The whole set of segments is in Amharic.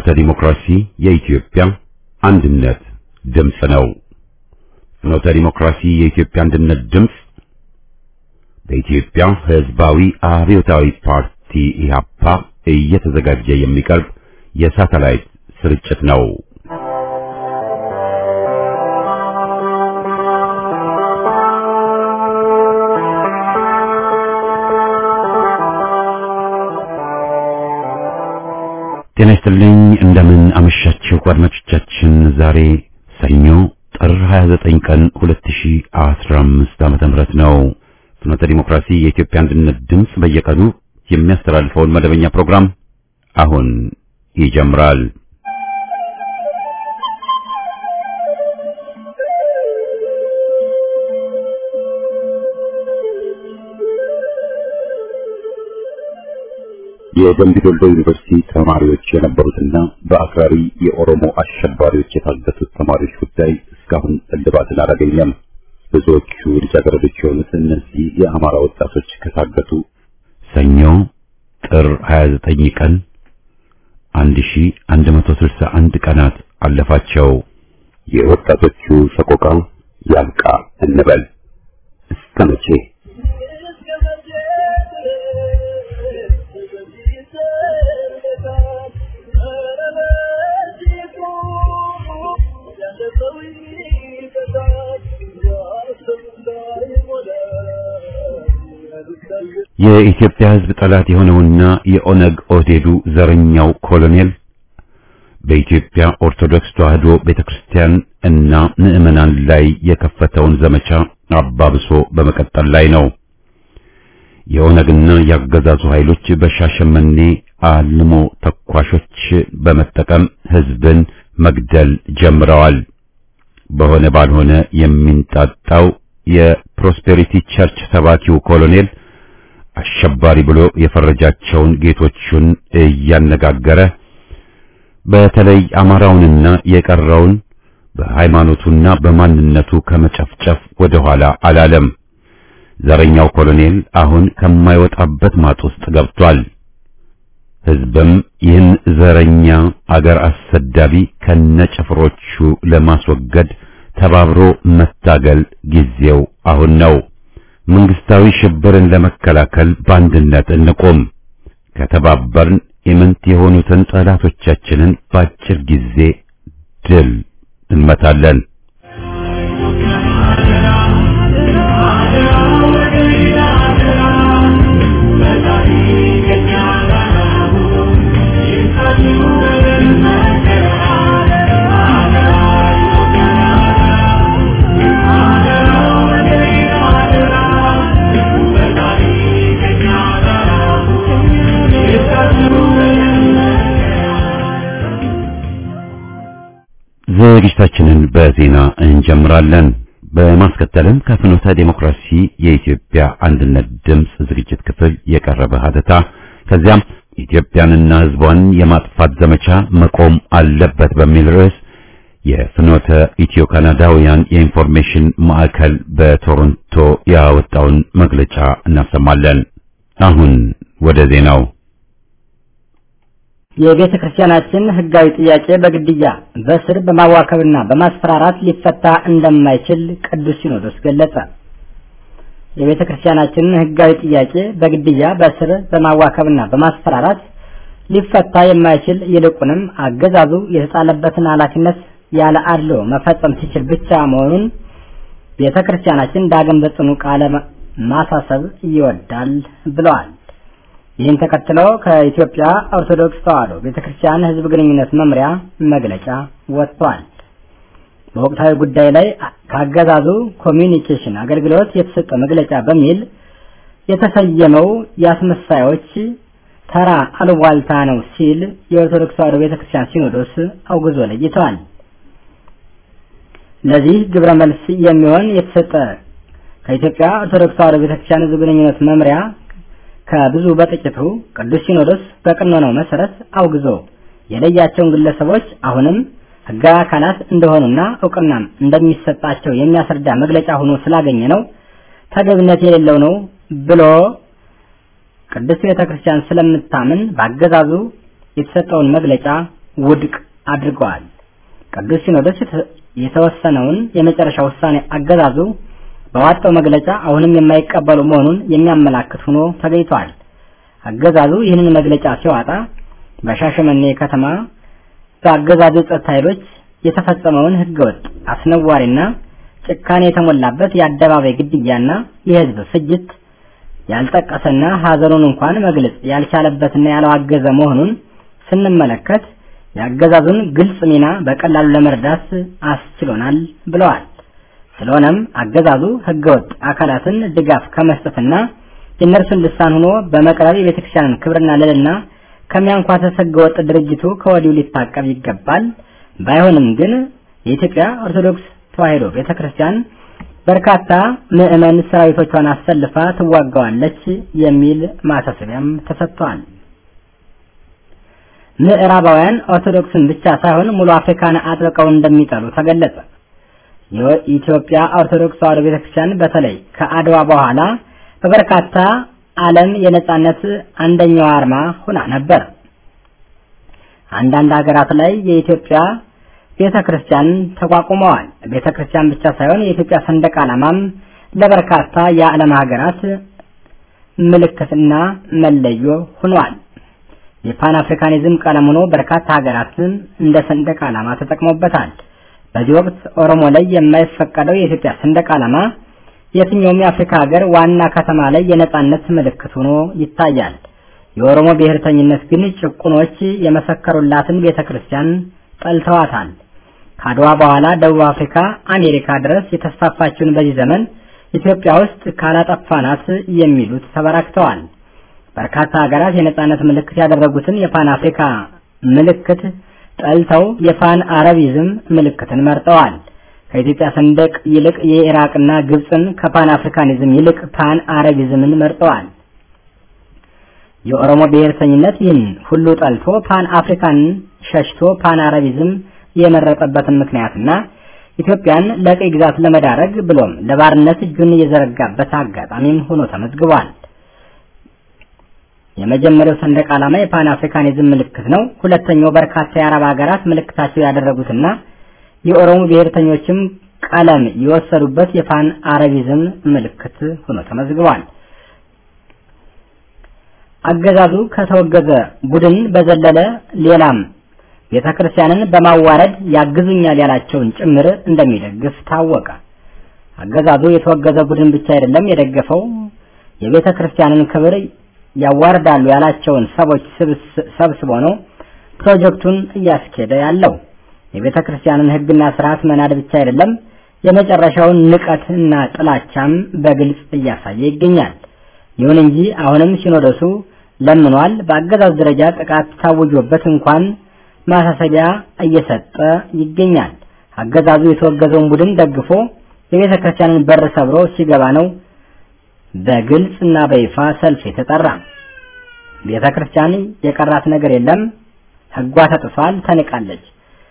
ፍኖተ ዲሞክራሲ የኢትዮጵያ አንድነት ድምፅ ነው። ፍኖተ ዲሞክራሲ የኢትዮጵያ አንድነት ድምፅ በኢትዮጵያ ሕዝባዊ አብዮታዊ ፓርቲ ኢህአፓ እየተዘጋጀ የሚቀርብ የሳተላይት ስርጭት ነው። ጤና ይስጥልኝ። እንደምን አመሻችሁ አድማጮቻችን። ዛሬ ሰኞ ጥር 29 ቀን 2015 ዓመተ ምህረት ነው። ፍኖተ ዲሞክራሲ የኢትዮጵያ አንድነት ድምፅ በየቀኑ የሚያስተላልፈውን መደበኛ ፕሮግራም አሁን ይጀምራል። የደምቢ ዶሎ ዩኒቨርሲቲ ተማሪዎች የነበሩትና በአክራሪ የኦሮሞ አሸባሪዎች የታገቱት ተማሪዎች ጉዳይ እስካሁን እልባትን አላገኘም። ብዙዎቹ ልጃገረዶች የሆኑት እነዚህ የአማራ ወጣቶች ከታገቱ ሰኞ ጥር 29 ቀን 1161 ቀናት አለፋቸው። የወጣቶቹ ሰቆቃ ያብቃ እንበል እስከ መቼ? የኢትዮጵያ ሕዝብ ጠላት የሆነውና የኦነግ ኦህዴዱ ዘረኛው ኮሎኔል በኢትዮጵያ ኦርቶዶክስ ተዋሕዶ ቤተክርስቲያን እና ምዕመናን ላይ የከፈተውን ዘመቻ አባብሶ በመቀጠል ላይ ነው። የኦነግና ያገዛዙ ኃይሎች በሻሸመኔ አልሞ ተኳሾች በመጠቀም ሕዝብን መግደል ጀምረዋል። በሆነ ባልሆነ የሚንጣጣው የፕሮስፔሪቲ ቸርች ሰባኪው ኮሎኔል አሸባሪ ብሎ የፈረጃቸውን ጌቶቹን እያነጋገረ በተለይ አማራውንና የቀረውን በሃይማኖቱና በማንነቱ ከመጨፍጨፍ ወደ ኋላ አላለም። ዘረኛው ኮሎኔል አሁን ከማይወጣበት ማጥ ውስጥ ገብቷል። ሕዝብም ይህን ዘረኛ አገር አሰዳቢ ከነጭፍሮቹ ለማስወገድ ተባብሮ መታገል ጊዜው አሁን ነው። መንግስታዊ ሽብርን ለመከላከል በአንድነት እንቆም። ከተባበርን ኢምንት የሆኑትን ጠላቶቻችንን በአጭር ጊዜ ድል እንመታለን። ዝግጅታችንን በዜና እንጀምራለን። በማስከተልም ከፍኖተ ዴሞክራሲ የኢትዮጵያ አንድነት ድምፅ ዝግጅት ክፍል የቀረበ ሀተታ ከዚያም ኢትዮጵያንና ሕዝቧን የማጥፋት ዘመቻ መቆም አለበት በሚል ርዕስ የፍኖተ ኢትዮ ካናዳውያን የኢንፎርሜሽን ማዕከል በቶሮንቶ ያወጣውን መግለጫ እናሰማለን። አሁን ወደ ዜናው የቤተ ክርስቲያናችን ሕጋዊ ጥያቄ በግድያ በስር በማዋከብና በማስፈራራት ሊፈታ እንደማይችል ቅዱስ ሲኖዶስ ገለጸ። የቤተ ክርስቲያናችን ሕጋዊ ጥያቄ በግድያ በስር በማዋከብና በማስፈራራት ሊፈታ የማይችል ይልቁንም አገዛዙ የተጣለበትን ኃላፊነት ያለ አድሎ መፈጸም ሲችል ብቻ መሆኑን ቤተ ክርስቲያናችን ዳግም በጽኑ ቃለ ማሳሰብ ይወዳል ብለዋል። ይህን ተከትሎ ከኢትዮጵያ ኦርቶዶክስ ተዋሕዶ ቤተክርስቲያን ሕዝብ ግንኙነት መምሪያ መግለጫ ወጥቷል። በወቅታዊ ጉዳይ ላይ ካገዛዙ ኮሚኒኬሽን አገልግሎት የተሰጠ መግለጫ በሚል የተሰየመው የአስመሳዮች ተራ አሉባልታ ነው ሲል የኦርቶዶክስ ተዋሕዶ ቤተክርስቲያን ሲኖዶስ አውግዞ ለይተዋል። ለዚህ ግብረ መልስ የሚሆን የተሰጠ ከኢትዮጵያ ኦርቶዶክስ ተዋሕዶ ቤተክርስቲያን ሕዝብ ግንኙነት መምሪያ ከብዙ በጥቂቱ ቅዱስ ሲኖዶስ በቀኖናው መሰረት አውግዞ የለያቸውን ግለሰቦች አሁንም ሕጋዊ አካላት እንደሆኑና እውቅናም እንደሚሰጣቸው የሚያስረዳ መግለጫ ሆኖ ስላገኘ ነው ተገቢነት የሌለው ነው ብሎ ቅዱስ ቤተ ክርስቲያን ስለምታምን በአገዛዙ የተሰጠውን መግለጫ ውድቅ አድርገዋል። ቅዱስ ሲኖዶስ የተወሰነውን የመጨረሻ ውሳኔ አገዛዙ በዋጣው መግለጫ አሁንም የማይቀበሉ መሆኑን የሚያመላክት ሆኖ ተገኝቷል። አገዛዙ ይህንን መግለጫ ሲዋጣ በሻሸመኔ ከተማ በአገዛዙ ጸጥታ ኃይሎች የተፈጸመውን ህገወጥ አስነዋሪና ጭካኔ የተሞላበት የአደባባይ ግድያና የህዝብ ፍጅት ያልጠቀሰና ሀዘኑን እንኳን መግለጽ ያልቻለበትና ያላዋገዘ መሆኑን ስንመለከት የአገዛዙን ግልጽ ሚና በቀላሉ ለመረዳት አስችሎናል ብለዋል። ስለሆነም አገዛዙ ህገወጥ አካላትን ድጋፍ ከመስጠትና የእነርሱን ልሳን ሆኖ በመቅረብ የቤተክርስቲያንን ክብርና ልዕልና ከሚያንኳሰስ ህገወጥ ድርጅቱ ከወዲሁ ሊታቀብ ይገባል። ባይሆንም ግን የኢትዮጵያ ኦርቶዶክስ ተዋሕዶ ቤተክርስቲያን በርካታ ምዕመን ሰራዊቶቿን አሰልፋ ትዋጋዋለች የሚል ማሳሰቢያም ተሰጥቷል። ምዕራባውያን ኦርቶዶክስን ብቻ ሳይሆን ሙሉ አፍሪካን አጥብቀው እንደሚጠሉ ተገለጸ። የኢትዮጵያ ኦርቶዶክስ ተዋሕዶ ቤተክርስቲያን በተለይ ከአድዋ በኋላ በበርካታ ዓለም የነጻነት አንደኛው አርማ ሆና ነበር። አንዳንድ ሀገራት ላይ የኢትዮጵያ ቤተ ክርስቲያን ተቋቁመዋል። ቤተ ክርስቲያን ብቻ ሳይሆን የኢትዮጵያ ሰንደቅ ዓላማም ለበርካታ የዓለም ሀገራት ምልክትና መለዮ ሆኗል። የፓን አፍሪካኒዝም ቀለም ሆኖ በርካታ ሀገራትን እንደ ሰንደቅ ዓላማ ተጠቅሞበታል። በዚህ ወቅት ኦሮሞ ላይ የማይፈቀደው የኢትዮጵያ ሰንደቅ ዓላማ የትኛውም የአፍሪካ ሀገር ዋና ከተማ ላይ የነጻነት ምልክት ሆኖ ይታያል። የኦሮሞ ብሔርተኝነት ግን ጭቁኖች የመሰከሩላትን ቤተ ክርስቲያን ጠልተዋታል። ከአድዋ በኋላ ደቡብ አፍሪካ፣ አሜሪካ ድረስ የተስፋፋችውን በዚህ ዘመን ኢትዮጵያ ውስጥ ካላጠፋናት የሚሉት ተበራክተዋል። በርካታ ሀገራት የነጻነት ምልክት ያደረጉትን የፓን አፍሪካ ምልክት ጠልተው የፓን አረቢዝም ምልክትን መርጠዋል። ከኢትዮጵያ ሰንደቅ ይልቅ የኢራቅና ግብፅን ከፓን አፍሪካኒዝም ይልቅ ፓን አረቢዝምን መርጠዋል። የኦሮሞ ብሔርተኝነት ይህን ሁሉ ጠልቶ ፓን አፍሪካን ሸሽቶ ፓን አረቢዝም የመረጠበትን ምክንያትና ኢትዮጵያን ለቀይ ግዛት ለመዳረግ ብሎም ለባርነት እጁን የዘረጋበት አጋጣሚም ሆኖ ተመዝግቧል። የመጀመሪያው ሰንደቅ ዓላማ የፓን አፍሪካኒዝም ምልክት ነው። ሁለተኛው በርካታ የአረብ ሀገራት ምልክታቸው ያደረጉትና የኦሮሞ ብሔርተኞችም ቀለም የወሰዱበት የፓን አረቢዝም ምልክት ሆኖ ተመዝግቧል። አገዛዙ ከተወገዘ ቡድን በዘለለ ሌላም ቤተ ክርስቲያንን በማዋረድ ያግዙኛል ያላቸውን ጭምር እንደሚደግፍ ታወቀ። አገዛዙ የተወገዘ ቡድን ብቻ አይደለም የደገፈው የቤተ ክርስቲያንን ክብር ያዋርዳሉ ያላቸውን ሰዎች ሰብስቦ ነው ፕሮጀክቱን እያስኬደ ያለው። የቤተ ክርስቲያንን ሕግና ስርዓት መናድ ብቻ አይደለም የመጨረሻውን ንቀትና ጥላቻም በግልጽ እያሳየ ይገኛል። ይሁን እንጂ አሁንም ሲኖዶሱ ለምኗል። በአገዛዝ ደረጃ ጥቃት ታውጆበት እንኳን ማሳሰቢያ እየሰጠ ይገኛል። አገዛዙ የተወገዘውን ቡድን ደግፎ የቤተ ክርስቲያንን በር ሰብሮ ሲገባ ነው በግልጽ እና በይፋ ሰልፍ የተጠራ። ቤተ ክርስቲያን የቀራት ነገር የለም። ሕጓ ተጥሷል፣ ተንቃለች።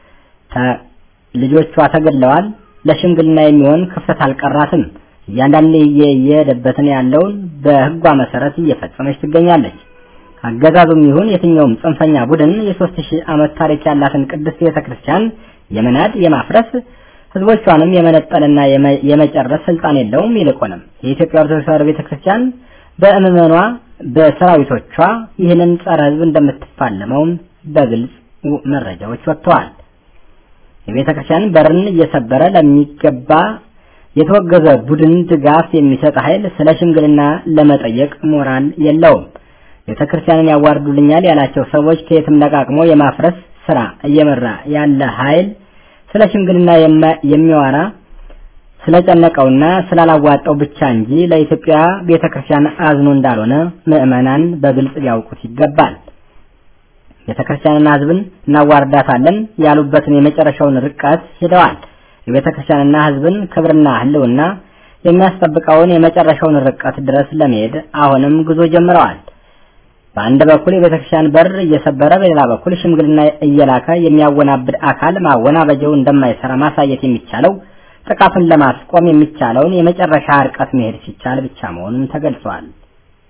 ልጆቿ ተገድለዋል። ለሽምግልና የሚሆን ክፍተት አልቀራትም። እያንዳንዱ እየሄደበትን ያለውን በሕጓ መሰረት እየፈጸመች ትገኛለች። አገዛዙም ይሁን የትኛውም ጽንፈኛ ቡድን የሦስት ሺህ ዓመት ታሪክ ያላትን ቅድስት ቤተ ክርስቲያን የመናድ የማፍረስ ህዝቦቿንም የመነጠልና የመጨረስ ስልጣን የለውም። ይልቁንም የኢትዮጵያ ኦርቶዶክስ ተዋሕዶ ቤተ ክርስቲያን በእምመኗ በሰራዊቶቿ ይህንን ጸረ ህዝብ እንደምትፋለመውም በግልጽ መረጃዎች ወጥተዋል። የቤተ ክርስቲያን በርን እየሰበረ ለሚገባ የተወገዘ ቡድን ድጋፍ የሚሰጥ ኃይል ስለ ሽምግልና ለመጠየቅ ሞራል የለውም። ቤተ ክርስቲያንን ያዋርዱልኛል ያላቸው ሰዎች ከየትም ለቃቅሞ የማፍረስ ስራ እየመራ ያለ ኃይል ስለ ሽምግልና የሚያወራ ስለጨነቀውና ስላላዋጣው ብቻ እንጂ ለኢትዮጵያ ቤተ ክርስቲያን አዝኖ እንዳልሆነ ምዕመናን በግልጽ ሊያውቁት ይገባል። ቤተ ክርስቲያንና ህዝብን እናዋርዳታለን ያሉበትን የመጨረሻውን ርቀት ሄደዋል። የቤተ ክርስቲያንና ህዝብን ክብርና ህልውና የሚያስጠብቀውን የመጨረሻውን ርቀት ድረስ ለመሄድ አሁንም ጉዞ ጀምረዋል። በአንድ በኩል የቤተ ክርስቲያን በር እየሰበረ በሌላ በኩል ሽምግልና እየላከ የሚያወናብድ አካል ማወናበጃው እንደማይሰራ ማሳየት የሚቻለው ጥቃቱን ለማስቆም የሚቻለውን የመጨረሻ ርቀት መሄድ ሲቻል ብቻ መሆኑን ተገልጿል።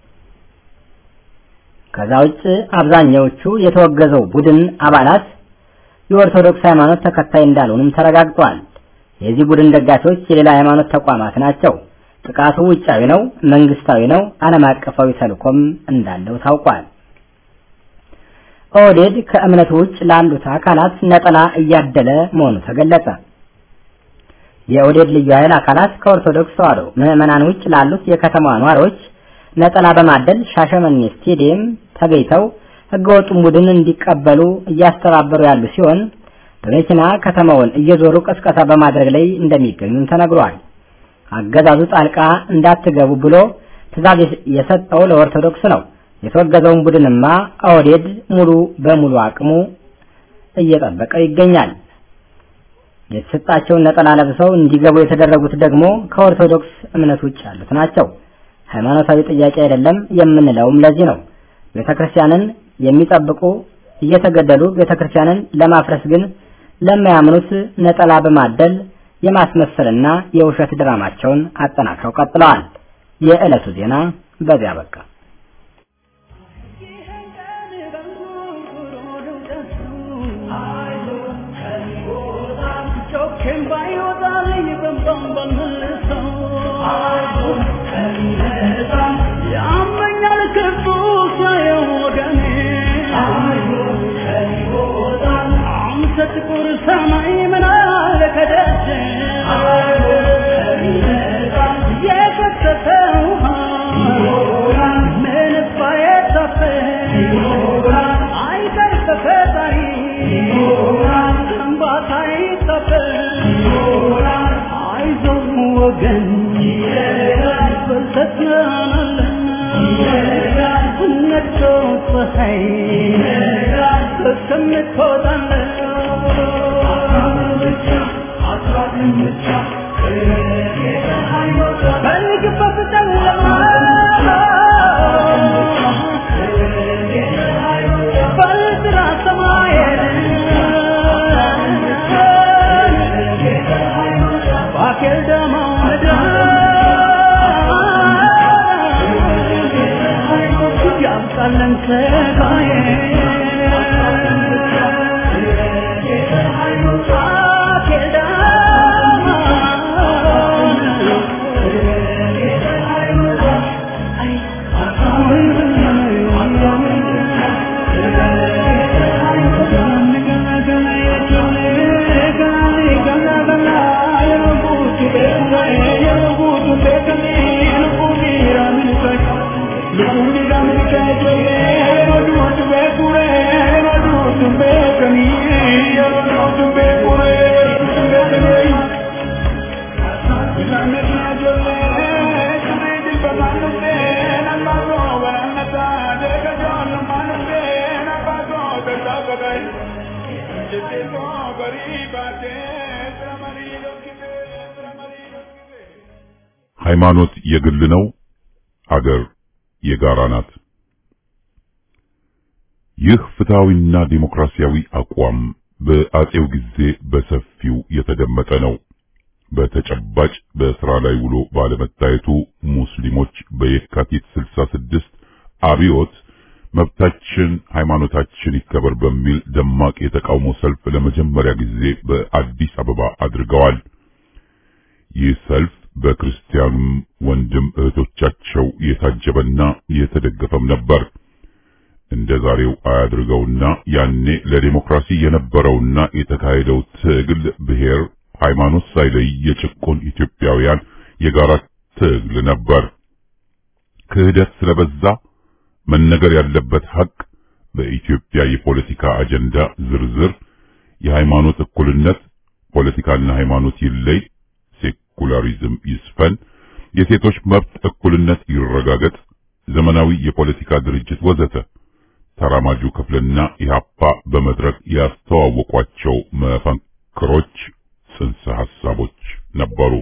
ከዛ ውጭ አብዛኛዎቹ የተወገዘው ቡድን አባላት የኦርቶዶክስ ሃይማኖት ተከታይ እንዳልሆኑም ተረጋግጧል። የዚህ ቡድን ደጋፊዎች የሌላ ሃይማኖት ተቋማት ናቸው። ጥቃቱ ውጫዊ ነው፣ መንግስታዊ ነው፣ ዓለም አቀፋዊ ተልዕኮም እንዳለው ታውቋል። ኦህዴድ ከእምነቱ ውጭ ላሉት አካላት ነጠላ እያደለ መሆኑ ተገለጸ። የኦህዴድ ልዩ ኃይል አካላት ከኦርቶዶክስ ተዋሕዶ ምዕመናን ውጭ ላሉት የከተማዋ ነዋሪዎች ነጠላ በማደል ሻሸመኔ ስቴዲየም ተገኝተው ህገወጡን ቡድን እንዲቀበሉ እያስተባበሩ ያሉ ሲሆን በመኪና ከተማውን እየዞሩ ቅስቀሳ በማድረግ ላይ እንደሚገኙም ተነግሯል። አገዛዙ ጣልቃ እንዳትገቡ ብሎ ትዕዛዝ የሰጠው ለኦርቶዶክስ ነው። የተወገዘውን ቡድንማ ኦህዴድ ሙሉ በሙሉ አቅሙ እየጠበቀው ይገኛል። የተሰጣቸውን ነጠላ ለብሰው እንዲገቡ የተደረጉት ደግሞ ከኦርቶዶክስ እምነት ውጭ ያሉት ናቸው። ሃይማኖታዊ ጥያቄ አይደለም የምንለውም ለዚህ ነው። ቤተክርስቲያንን የሚጠብቁ እየተገደሉ ቤተክርስቲያንን ለማፍረስ ግን ለማያምኑት ነጠላ በማደል የማስመሰልና የውሸት ድራማቸውን አጠናክረው ቀጥለዋል። የዕለቱ ዜና በዚያ በቃ። ጥቁር ሰማይ ምን አለ ከደጅ የፈሰሰ ውሃ ምንስ ባይታፈስ አይቀር ከፈጣሪ እንባታ አይታፈስ አይዞህ ወገን በርተት ናናለን ነግቶ ፀሐይ እስከምትወጣለን በልግበት ጨለማ በጥራ ሰማይ ባኬል ደማ ምድር ያብቃለን ሰጋዬ ሃይማኖት የግል ነው፣ አገር የጋራ ናት። ይህ ፍትሃዊና ዲሞክራሲያዊ አቋም በአጼው ጊዜ በሰፊው የተደመጠ ነው። በተጨባጭ በስራ ላይ ውሎ ባለመታየቱ ሙስሊሞች በየካቲት 66 አብዮት መብታችን ሃይማኖታችን ይከበር በሚል ደማቅ የተቃውሞ ሰልፍ ለመጀመሪያ ጊዜ በአዲስ አበባ አድርገዋል። ይህ ሰልፍ በክርስቲያኑም ወንድም እህቶቻቸው የታጀበና የተደገፈም ነበር። እንደ ዛሬው አያድርገውና ያኔ ለዲሞክራሲ የነበረውና የተካሄደው ትግል ብሔር፣ ሃይማኖት ሳይለይ የጭቁን ኢትዮጵያውያን የጋራ ትግል ነበር። ክህደት ስለበዛ መነገር ያለበት ሀቅ በኢትዮጵያ የፖለቲካ አጀንዳ ዝርዝር የሃይማኖት እኩልነት፣ ፖለቲካና ሃይማኖት ይለይ፣ ሴኩላሪዝም ይስፈን፣ የሴቶች መብት እኩልነት ይረጋገጥ፣ ዘመናዊ የፖለቲካ ድርጅት ወዘተ ተራማጁ ክፍልና ኢህአፓ በመድረክ ያስተዋወቋቸው መፈክሮች፣ ጽንሰ ሐሳቦች ነበሩ።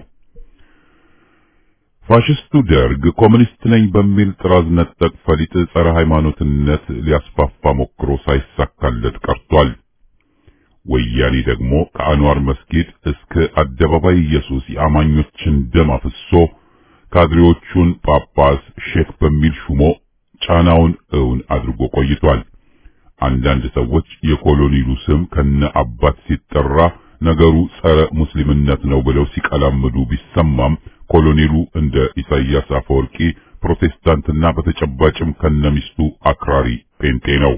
ፋሽስቱ ደርግ ኮሙኒስት ነኝ በሚል ጥራዝ ነጠቅ ፈሊጥ ጸረ ሃይማኖትነት ሊያስፋፋ ሞክሮ ሳይሳካለት ቀርቷል። ወያኔ ደግሞ ከአንዋር መስጊድ እስከ አደባባይ ኢየሱስ የአማኞችን ደም አፍሶ ካድሬዎቹን ጳጳስ ሼክ በሚል ሹሞ ጫናውን እውን አድርጎ ቆይቷል። አንዳንድ ሰዎች የኮሎኔሉ ስም ከነ አባት ሲጠራ ነገሩ ጸረ ሙስሊምነት ነው ብለው ሲቀላምዱ ቢሰማም ኮሎኔሉ እንደ ኢሳያስ አፈወርቂ ፕሮቴስታንትና በተጨባጭም ከነሚስቱ አክራሪ ጴንጤ ነው።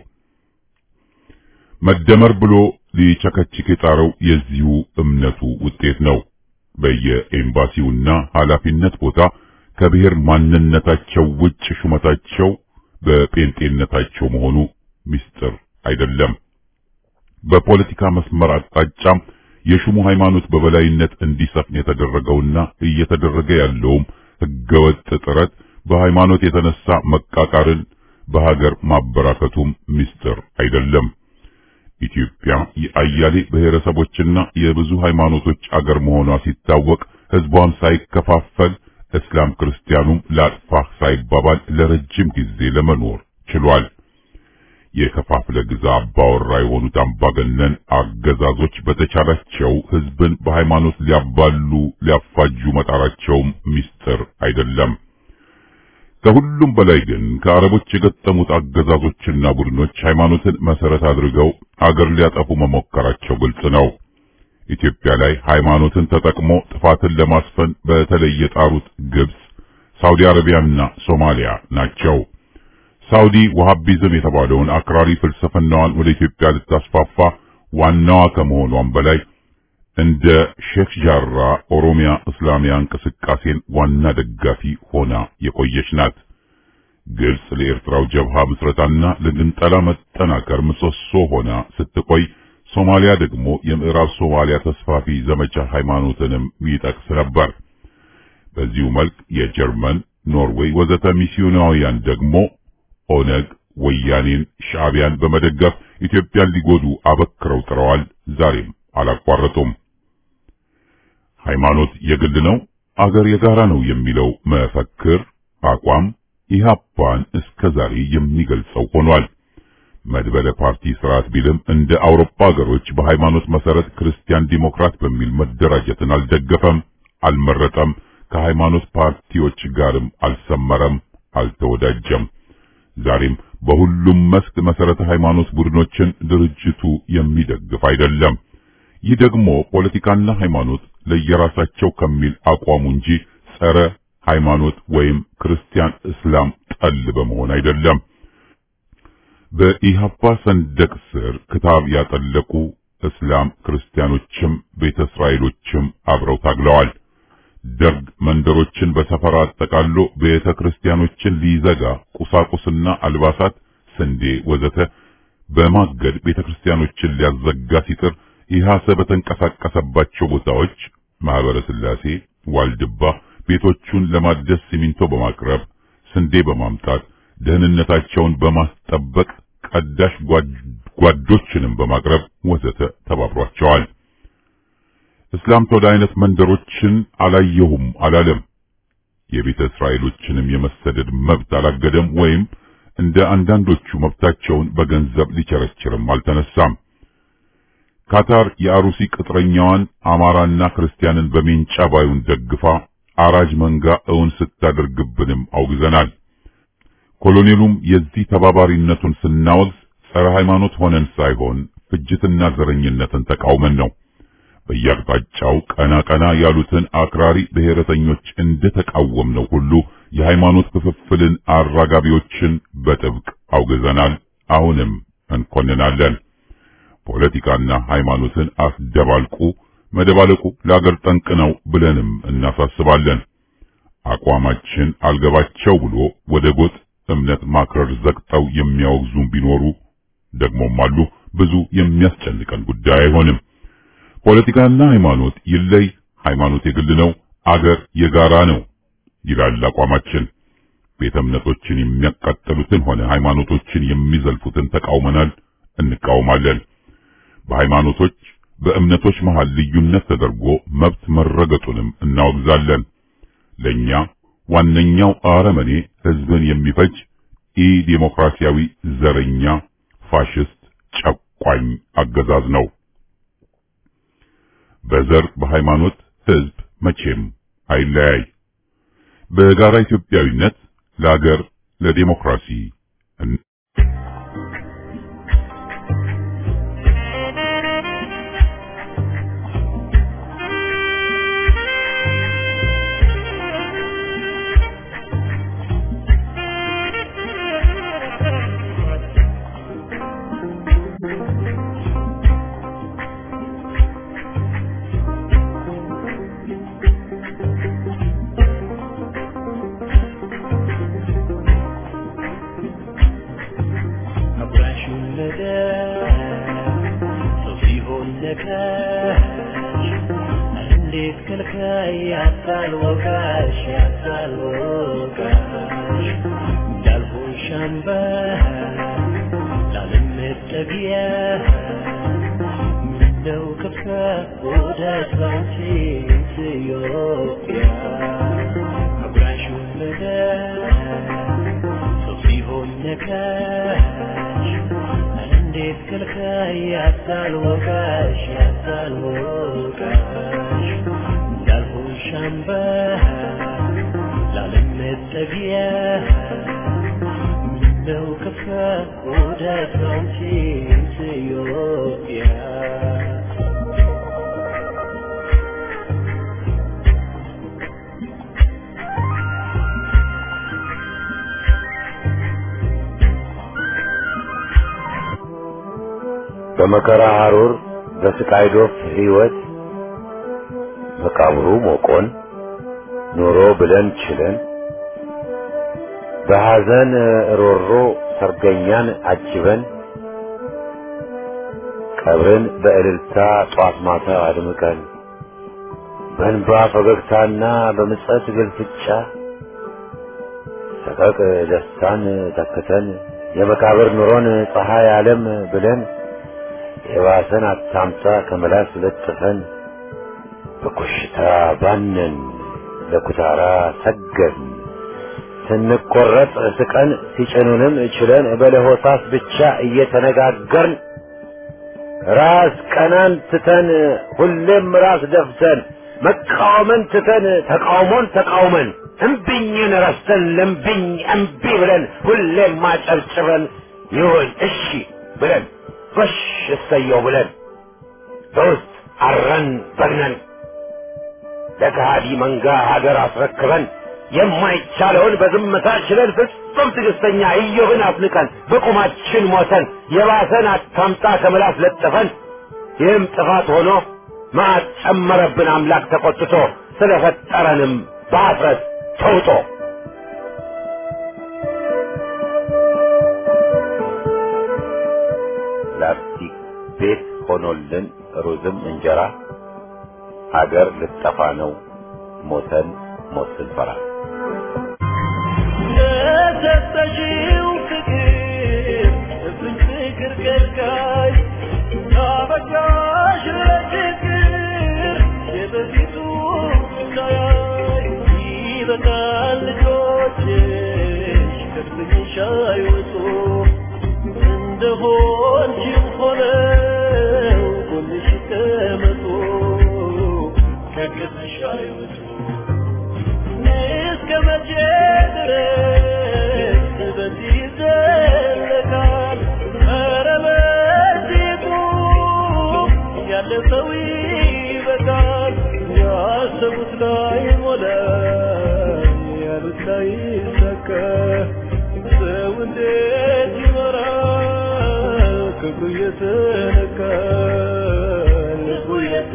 መደመር ብሎ ሊቸከችክ የጣረው የዚሁ እምነቱ ውጤት ነው። በየኤምባሲውና ኃላፊነት ቦታ ከብሔር ማንነታቸው ውጭ ሹመታቸው በጴንጤነታቸው መሆኑ ምስጢር አይደለም። በፖለቲካ መስመር አቅጣጫም የሹሙ ሃይማኖት በበላይነት እንዲሰፍን የተደረገውና እየተደረገ ያለውም ህገወጥ ጥረት በሃይማኖት የተነሳ መቃቃርን በሀገር ማበራከቱም ምስጢር አይደለም። ኢትዮጵያ የአያሌ ብሔረሰቦችና የብዙ ሃይማኖቶች አገር መሆኗ ሲታወቅ ህዝቧም ሳይከፋፈል እስላም ክርስቲያኑም ላጥፋህ ሳይባባል ለረጅም ጊዜ ለመኖር ችሏል። የከፋፍለ ግዛ አባወራ የሆኑት አምባገነን አገዛዞች በተቻላቸው ህዝብን በሃይማኖት ሊያባሉ ሊያፋጁ መጣራቸውም ምስጢር አይደለም። ከሁሉም በላይ ግን ከአረቦች የገጠሙት አገዛዞችና ቡድኖች ሃይማኖትን መሰረት አድርገው አገር ሊያጠፉ መሞከራቸው ግልጽ ነው። ኢትዮጵያ ላይ ሃይማኖትን ተጠቅሞ ጥፋትን ለማስፈን በተለይ የጣሩት ግብጽ፣ ሳውዲ አረቢያና ሶማሊያ ናቸው። ሳውዲ ወሃቢዝም የተባለውን አክራሪ ፍልስፍናዋን ወደ ኢትዮጵያ ልታስፋፋ ዋናዋ ከመሆኗም በላይ እንደ ሼክ ጃራ ኦሮሚያ እስላሚያ እንቅስቃሴን ዋና ደጋፊ ሆና የቆየች ናት። ግብጽ ለኤርትራው ጀብሃ ምስረታና ለግንጠላ መጠናከር ምሰሶ ሆና ስትቆይ፣ ሶማሊያ ደግሞ የምዕራብ ሶማሊያ ተስፋፊ ዘመቻ ሃይማኖትንም ይጠቅስ ነበር። በዚሁ መልክ የጀርመን፣ ኖርዌይ ወዘተ ሚስዮናውያን ደግሞ ኦነግ፣ ወያኔን፣ ሻዕቢያን በመደገፍ ኢትዮጵያን ሊጎዱ አበክረው ጥረዋል። ዛሬም አላቋረጡም። ሃይማኖት የግል ነው፣ አገር የጋራ ነው የሚለው መፈክር አቋም ኢህአፓን እስከ ዛሬ የሚገልጸው ሆኗል። መድበለ ፓርቲ ስርዓት ቢልም እንደ አውሮፓ ሀገሮች በሃይማኖት መሰረት ክርስቲያን ዲሞክራት በሚል መደራጀትን አልደገፈም፣ አልመረጠም። ከሃይማኖት ፓርቲዎች ጋርም አልሰመረም፣ አልተወዳጀም። ዛሬም በሁሉም መስክ መሰረተ ሃይማኖት ቡድኖችን ድርጅቱ የሚደግፍ አይደለም። ይህ ደግሞ ፖለቲካና ሃይማኖት ለየራሳቸው ከሚል አቋሙ እንጂ ጸረ ሃይማኖት ወይም ክርስቲያን እስላም ጠል በመሆን አይደለም። በኢህአፓ ሰንደቅ ስር ክታብ ያጠለቁ እስላም ክርስቲያኖችም ቤተ እስራኤሎችም አብረው ታግለዋል። ደርግ መንደሮችን በሰፈራ አጠቃሎ ቤተ ክርስቲያኖችን ሊዘጋ ቁሳቁስና አልባሳት፣ ስንዴ ወዘተ በማገድ ቤተ ክርስቲያኖችን ሊያዘጋ ሲጥር ኢህአሰ በተንቀሳቀሰባቸው ቦታዎች ማህበረ ስላሴ፣ ዋልድባ ቤቶቹን ለማደስ ሲሚንቶ በማቅረብ ስንዴ በማምጣት ደህንነታቸውን በማስጠበቅ ቀዳሽ ጓዶችንም በማቅረብ ወዘተ ተባብሯቸዋል። እስላም ተወደ አይነት መንደሮችን አላየሁም አላለም። የቤተ እስራኤሎችንም የመሰደድ መብት አላገደም ወይም እንደ አንዳንዶቹ መብታቸውን በገንዘብ ሊቸረችርም አልተነሳም። ካታር የአሩሲ ቅጥረኛዋን አማራና ክርስቲያንን በሜንጫ ባዩን ደግፋ አራጅ መንጋ እውን ስታደርግብንም አውግዘናል። ኮሎኔሉም የዚህ ተባባሪነቱን ስናወግዝ ጸረ ሃይማኖት ሆነን ሳይሆን ፍጅትና ዘረኝነትን ተቃውመን ነው። በየአቅጣጫው ቀና ቀና ያሉትን አክራሪ ብሔረተኞች እንደተቃወምነው ሁሉ የሃይማኖት ክፍፍልን አራጋቢዎችን በጥብቅ አውግዘናል። አሁንም እንኮንናለን። ፖለቲካና ሃይማኖትን አስደባልቁ መደባለቁ ለአገር ጠንቅ ነው ብለንም እናሳስባለን። አቋማችን አልገባቸው ብሎ ወደ ጎጥ እምነት ማክረር ዘግጠው የሚያወግዙም ቢኖሩ ደግሞም አሉ። ብዙ የሚያስጨንቀን ጉዳይ አይሆንም። ፖለቲካና ሃይማኖት ይለይ፣ ሃይማኖት የግል ነው፣ አገር የጋራ ነው ይላል አቋማችን። ቤተ እምነቶችን የሚያቃጥሉትን ሆነ ሃይማኖቶችን የሚዘልፉትን ተቃውመናል፣ እንቃወማለን። በሃይማኖቶች በእምነቶች መሃል ልዩነት ተደርጎ መብት መረገጡንም እናወግዛለን። ለኛ ዋነኛው አረመኔ ህዝብን የሚፈጅ ኢ ዴሞክራሲያዊ ዘረኛ ፋሽስት ጨቋኝ አገዛዝ ነው። በዘር በሃይማኖት ህዝብ መቼም አይለያይ። በጋራ ኢትዮጵያዊነት ለአገር ለዴሞክራሲ ነካሽ እንዴት ከልካይ ያታልወቃሽ ያታልወቃሽ እንዳልሆን ሻምባ ላለመጠጊያ ምነው ከፋ ወዳጅ ባንቺ ኢትዮጵያ አጉራሽ ወለደ ሰው ሲሆን ነካሽ እንዴት ከልካይ ያታልወቃሽ ያታልወቃሽ እንዳልሆን ሻምባ ላለመጠጊያ ምነው ከፋ ወዳጅ ባንቺ ኢትዮጵያ በመከራ ሐሩር በስቃይ ዶፍ ሕይወት መቃብሩ ሞቆን ኑሮ ብለን ችለን በሐዘን ሮሮ ሰርገኛን አጅበን ቀብርን በእልልታ ጧት ማታ አድምቀን በእንባ ፈገግታና በምጸት ግልፍጫ ሰቀቅ ደስታን ተክተን የመቃብር ኑሮን ፀሐይ ዓለም ብለን የባሰን አታምጣ ከመላስ ለጥፈን በኮሽታ ባነን ለኩታራ ሰገን ስንቆረጥ ስቀን ሲጭኑንም ችለን በለሆሳስ ብቻ እየተነጋገርን ራስ ቀናን ትተን ሁሌም ራስ ደፍተን መቃወምን ትተን ተቃውሞን ተቃውመን እምቢኝን ረስተን ለምቢኝ እምቢ ብለን ሁሌም ማጨብጭበን ይሁን እሺ ብለን ጎሽ እሰየው ብለን በውስጥ አረን በግነን ለከሃዲ መንጋ ሀገር አስረክበን የማይቻለውን በዝምታ ችለን ፍጹም ትዕግስተኛ ኢዮብን አፍንቀን በቁማችን ሞተን የባሰን አታምጣ ከምላስ ለጥፈን ይህም ጥፋት ሆኖ መዓት ጨመረብን አምላክ ተቆጥቶ ስለፈጠረንም በአፍረት ተውጦ ላስቲክ ቤት ሆኖልን ሩዝም እንጀራ ሀገር ልጠፋ ነው ሞተን ሞት ስንፈራ ለሰጠሽው ፍቅር እፍኝ ፍቅር ከልካይ ታበቃሽ ለችግር የበፊቱ እንዳያይ ይበቃል ልጆችሽ ከድብኝሽ አይወጡ እንደሆንሽም ሆነው ጎንሽ ይቀመጡ ከቅጥሽ አይወጡ እስከ መቼ ድረስ በዚህ ይዘለቃል? ኧረ በዚሁ ያለፈው ይበቃል። ያሰቡት ላይ ሞላ፣ ያሉት ላይ ይሳካ። ሰው እንዴት ይኖራል? ክብሩ እየተነካ ልቡ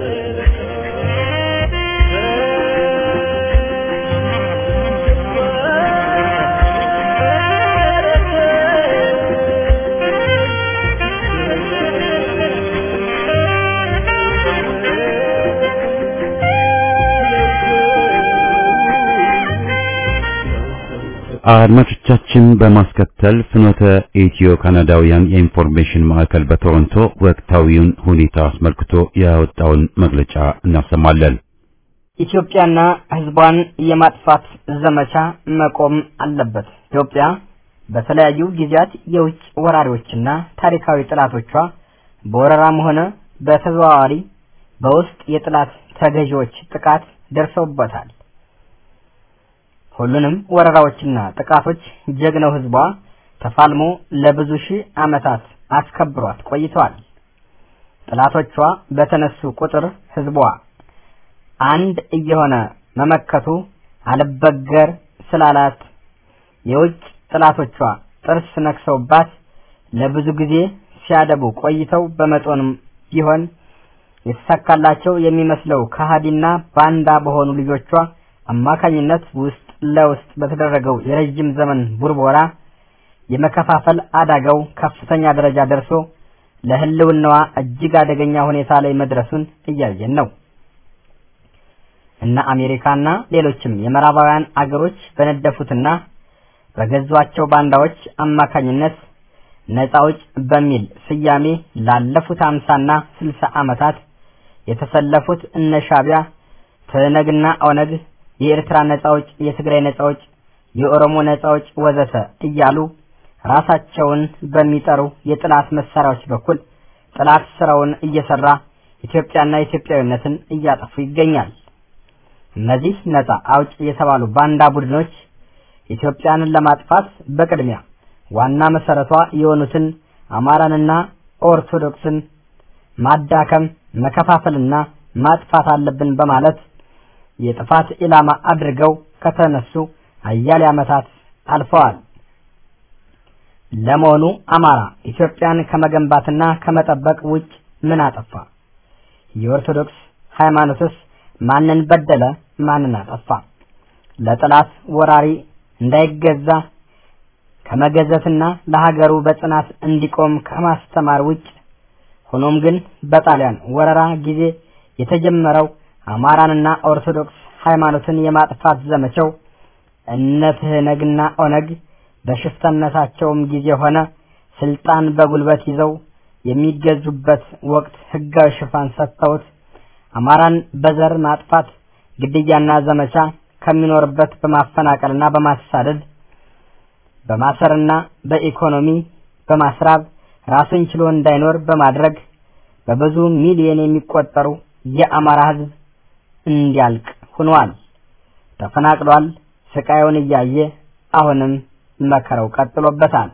አድማጮቻችን በማስከተል ፍኖተ ኢትዮ ካናዳውያን የኢንፎርሜሽን ማዕከል በቶሮንቶ ወቅታዊውን ሁኔታ አስመልክቶ ያወጣውን መግለጫ እናሰማለን። ኢትዮጵያና ሕዝቧን የማጥፋት ዘመቻ መቆም አለበት። ኢትዮጵያ በተለያዩ ጊዜያት የውጭ ወራሪዎችና ታሪካዊ ጠላቶቿ በወረራም ሆነ በተዘዋዋሪ በውስጥ የጥላት ተገዢዎች ጥቃት ደርሰውበታል። ሁሉንም ወረራዎችና ጥቃቶች ጀግናው ህዝቧ ተፋልሞ ለብዙ ሺህ ዓመታት አስከብሯት ቆይተዋል። ጥላቶቿ በተነሱ ቁጥር ህዝቧ አንድ እየሆነ መመከቱ አልበገር ስላላት የውጭ ጥላቶቿ ጥርስ ነክሰውባት ለብዙ ጊዜ ሲያደቡ ቆይተው በመጠኑም ቢሆን የተሳካላቸው የሚመስለው ከሃዲና ባንዳ በሆኑ ልጆቿ አማካኝነት ውስጥ ለውስጥ በተደረገው የረጅም ዘመን ቡርቦራ የመከፋፈል አደጋው ከፍተኛ ደረጃ ደርሶ ለህልውናዋ እጅግ አደገኛ ሁኔታ ላይ መድረሱን እያየን ነው። እነ አሜሪካና ሌሎችም የምዕራባውያን አገሮች በነደፉትና በገዟቸው ባንዳዎች አማካኝነት ነፃ አውጭ በሚል ስያሜ ላለፉት አምሳና ስልሳ ዓመታት የተሰለፉት እነ ሻዕቢያ፣ ትህነግና ኦነግ፣ የኤርትራ ነፃ አውጭ፣ የትግራይ ነፃ አውጭ፣ የኦሮሞ ነፃ አውጭ ወዘተ እያሉ ራሳቸውን በሚጠሩ የጥላት መሳሪያዎች በኩል ጥላት ስራውን እየሰራ ኢትዮጵያና ኢትዮጵያዊነትን እያጠፉ ይገኛል። እነዚህ ነፃ አውጭ የተባሉ ባንዳ ቡድኖች ኢትዮጵያንን ለማጥፋት በቅድሚያ ዋና መሰረቷ የሆኑትን አማራንና ኦርቶዶክስን ማዳከም፣ መከፋፈልና ማጥፋት አለብን በማለት የጥፋት ኢላማ አድርገው ከተነሱ አያሌ ዓመታት አልፈዋል። ለመሆኑ አማራ ኢትዮጵያን ከመገንባትና ከመጠበቅ ውጭ ምን አጠፋ? የኦርቶዶክስ ሃይማኖትስ ማንን በደለ? ማንን አጠፋ? ለጠላት ወራሪ እንዳይገዛ ከመገዘትና ለሀገሩ በጽናት እንዲቆም ከማስተማር ውጭ ሆኖም ግን በጣሊያን ወረራ ጊዜ የተጀመረው አማራንና ኦርቶዶክስ ሃይማኖትን የማጥፋት ዘመቻው እነ ትህነግና ኦነግ በሽፍተነታቸውም ጊዜ ሆነ ስልጣን በጉልበት ይዘው የሚገዙበት ወቅት ህጋዊ ሽፋን ሰጥተውት አማራን በዘር ማጥፋት ግድያና ዘመቻ ከሚኖርበት በማፈናቀልና በማሳደድ በማሰርና በኢኮኖሚ በማስራብ ራሱን ችሎ እንዳይኖር በማድረግ በብዙ ሚሊዮን የሚቆጠሩ የአማራ ህዝብ እንዲያልቅ ሆኗል። ተፈናቅሏል። ስቃዩን እያየ አሁንም መከረው ቀጥሎበታል።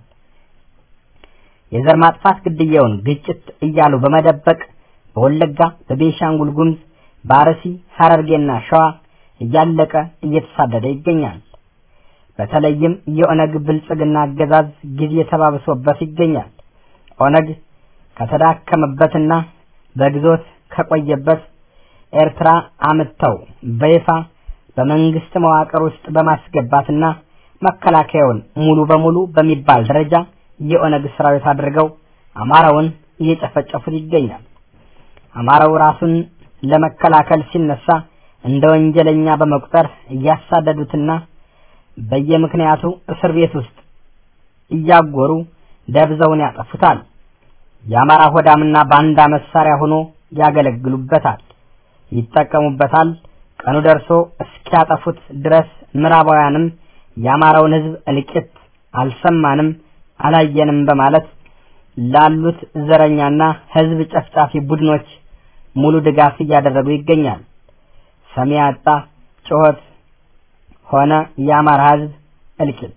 የዘር ማጥፋት ግድያውን ግጭት እያሉ በመደበቅ በወለጋ፣ በቤንሻንጉል ጉሙዝ፣ በአርሲ፣ ሐረርጌና ሸዋ እያለቀ እየተሳደደ ይገኛል። በተለይም የኦነግ ብልጽግና አገዛዝ ጊዜ ተባብሶበት ይገኛል። ኦነግ ከተዳከመበትና በግዞት ከቆየበት ኤርትራ አምጥተው በይፋ በመንግስት መዋቅር ውስጥ በማስገባትና መከላከያውን ሙሉ በሙሉ በሚባል ደረጃ የኦነግ ሰራዊት አድርገው አማራውን እየጨፈጨፉት ይገኛል። አማራው ራሱን ለመከላከል ሲነሳ እንደ ወንጀለኛ በመቁጠር እያሳደዱትና በየምክንያቱ እስር ቤት ውስጥ እያጎሩ ደብዘውን ያጠፉታል። የአማራ ሆዳምና ባንዳ መሳሪያ ሆኖ ያገለግሉበታል፣ ይጠቀሙበታል። ቀኑ ደርሶ እስኪያጠፉት ድረስ ምዕራባውያንም የአማራውን ሕዝብ እልቂት አልሰማንም አላየንም በማለት ላሉት ዘረኛና ሕዝብ ጨፍጫፊ ቡድኖች ሙሉ ድጋፍ እያደረጉ ይገኛል። ሰሚ ያጣ ጩኸት ሆነ የአማራ ሕዝብ እልቂት።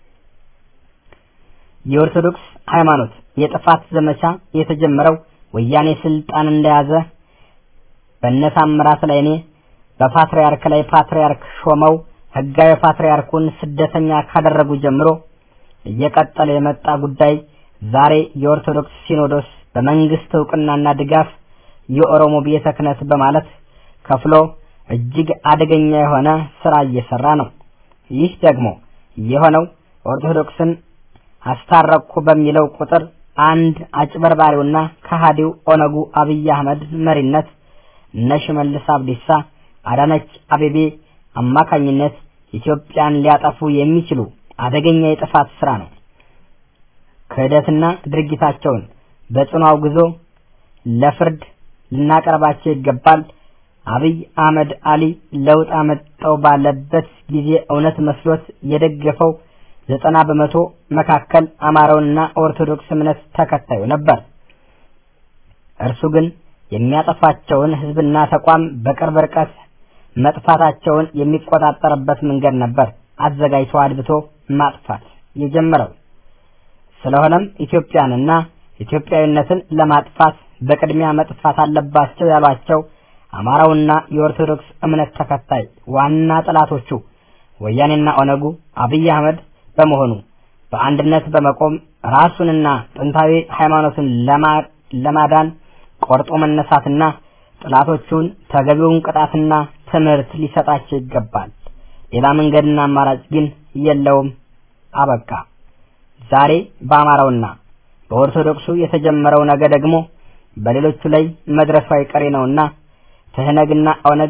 የኦርቶዶክስ ሃይማኖት የጥፋት ዘመቻ የተጀመረው ወያኔ ስልጣን እንደያዘ በነታምራት ላይኔ በፓትርያርክ ላይ ፓትርያርክ ሾመው ህጋዊ ፓትርያርኩን ስደተኛ ካደረጉ ጀምሮ እየቀጠለ የመጣ ጉዳይ ዛሬ የኦርቶዶክስ ሲኖዶስ በመንግስት እውቅናና ድጋፍ የኦሮሞ ቤተ ክህነት በማለት ከፍሎ እጅግ አደገኛ የሆነ ስራ እየሰራ ነው። ይህ ደግሞ የሆነው ኦርቶዶክስን አስታረቅኩ በሚለው ቁጥር አንድ አጭበርባሪውና ከሃዲው ኦነጉ አብይ አህመድ መሪነት እነ ሽመልስ አብዲሳ፣ አዳነች አቤቤ አማካኝነት ኢትዮጵያን ሊያጠፉ የሚችሉ አደገኛ የጥፋት ስራ ነው። ክህደትና ድርጊታቸውን በጽኑ አውግዞ ለፍርድ ልናቀርባቸው ይገባል። አብይ አህመድ አሊ ለውጥ አመጣው ባለበት ጊዜ እውነት መስሎት የደገፈው ዘጠና በመቶ መካከል አማራውንና ኦርቶዶክስ እምነት ተከታዩ ነበር። እርሱ ግን የሚያጠፋቸውን ህዝብና ተቋም በቅርብ ርቀት መጥፋታቸውን የሚቆጣጠርበት መንገድ ነበር አዘጋጅቶ አድብቶ ማጥፋት የጀመረው። ስለሆነም ኢትዮጵያንና ኢትዮጵያዊነትን ለማጥፋት በቅድሚያ መጥፋት አለባቸው ያሏቸው አማራውና የኦርቶዶክስ እምነት ተከታይ ዋና ጠላቶቹ ወያኔና ኦነጉ አብይ አህመድ በመሆኑ በአንድነት በመቆም ራሱንና ጥንታዊ ሃይማኖቱን ለማዳን ቆርጦ መነሳትና ጠላቶቹን ተገቢውን ቅጣትና ትምህርት ሊሰጣቸው ይገባል። ሌላ መንገድና አማራጭ ግን የለውም። አበቃ። ዛሬ በአማራውና በኦርቶዶክሱ የተጀመረው ነገ ደግሞ በሌሎቹ ላይ መድረሱ አይቀሬ ነውና ትህነግና ኦነግ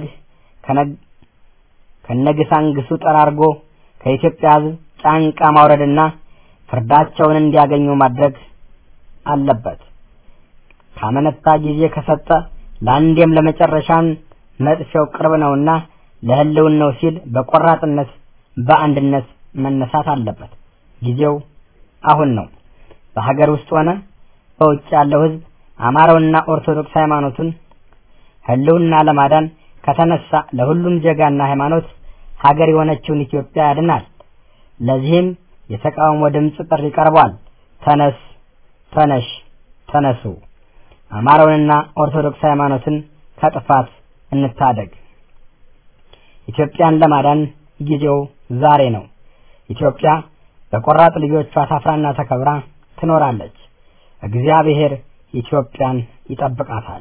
ከነግሳንግሱ ጠራርጎ ከኢትዮጵያ ሕዝብ ጫንቃ ማውረድና ፍርዳቸውን እንዲያገኙ ማድረግ አለበት። ካመነታ ጊዜ ከሰጠ ለአንዴም ለመጨረሻም መጥፊያው ቅርብ ነውና ለህልውናው ሲል በቆራጥነት በአንድነት መነሳት አለበት። ጊዜው አሁን ነው። በሀገር ውስጥ ሆነ በውጭ ያለው ህዝብ አማራውና ኦርቶዶክስ ሃይማኖቱን ህልውና ለማዳን ከተነሳ ለሁሉም ዜጋና ሃይማኖት ሀገር የሆነችውን ኢትዮጵያ ያድናል። ለዚህም የተቃውሞ ድምፅ ጥሪ ቀርቧል። ተነስ፣ ተነሽ፣ ተነሱ። አማራውንና ኦርቶዶክስ ሃይማኖትን ከጥፋት እንታደግ። ኢትዮጵያን ለማዳን ጊዜው ዛሬ ነው። ኢትዮጵያ በቆራጥ ልጆቿ ታፍራና ተከብራ ትኖራለች። እግዚአብሔር ኢትዮጵያን ይጠብቃታል።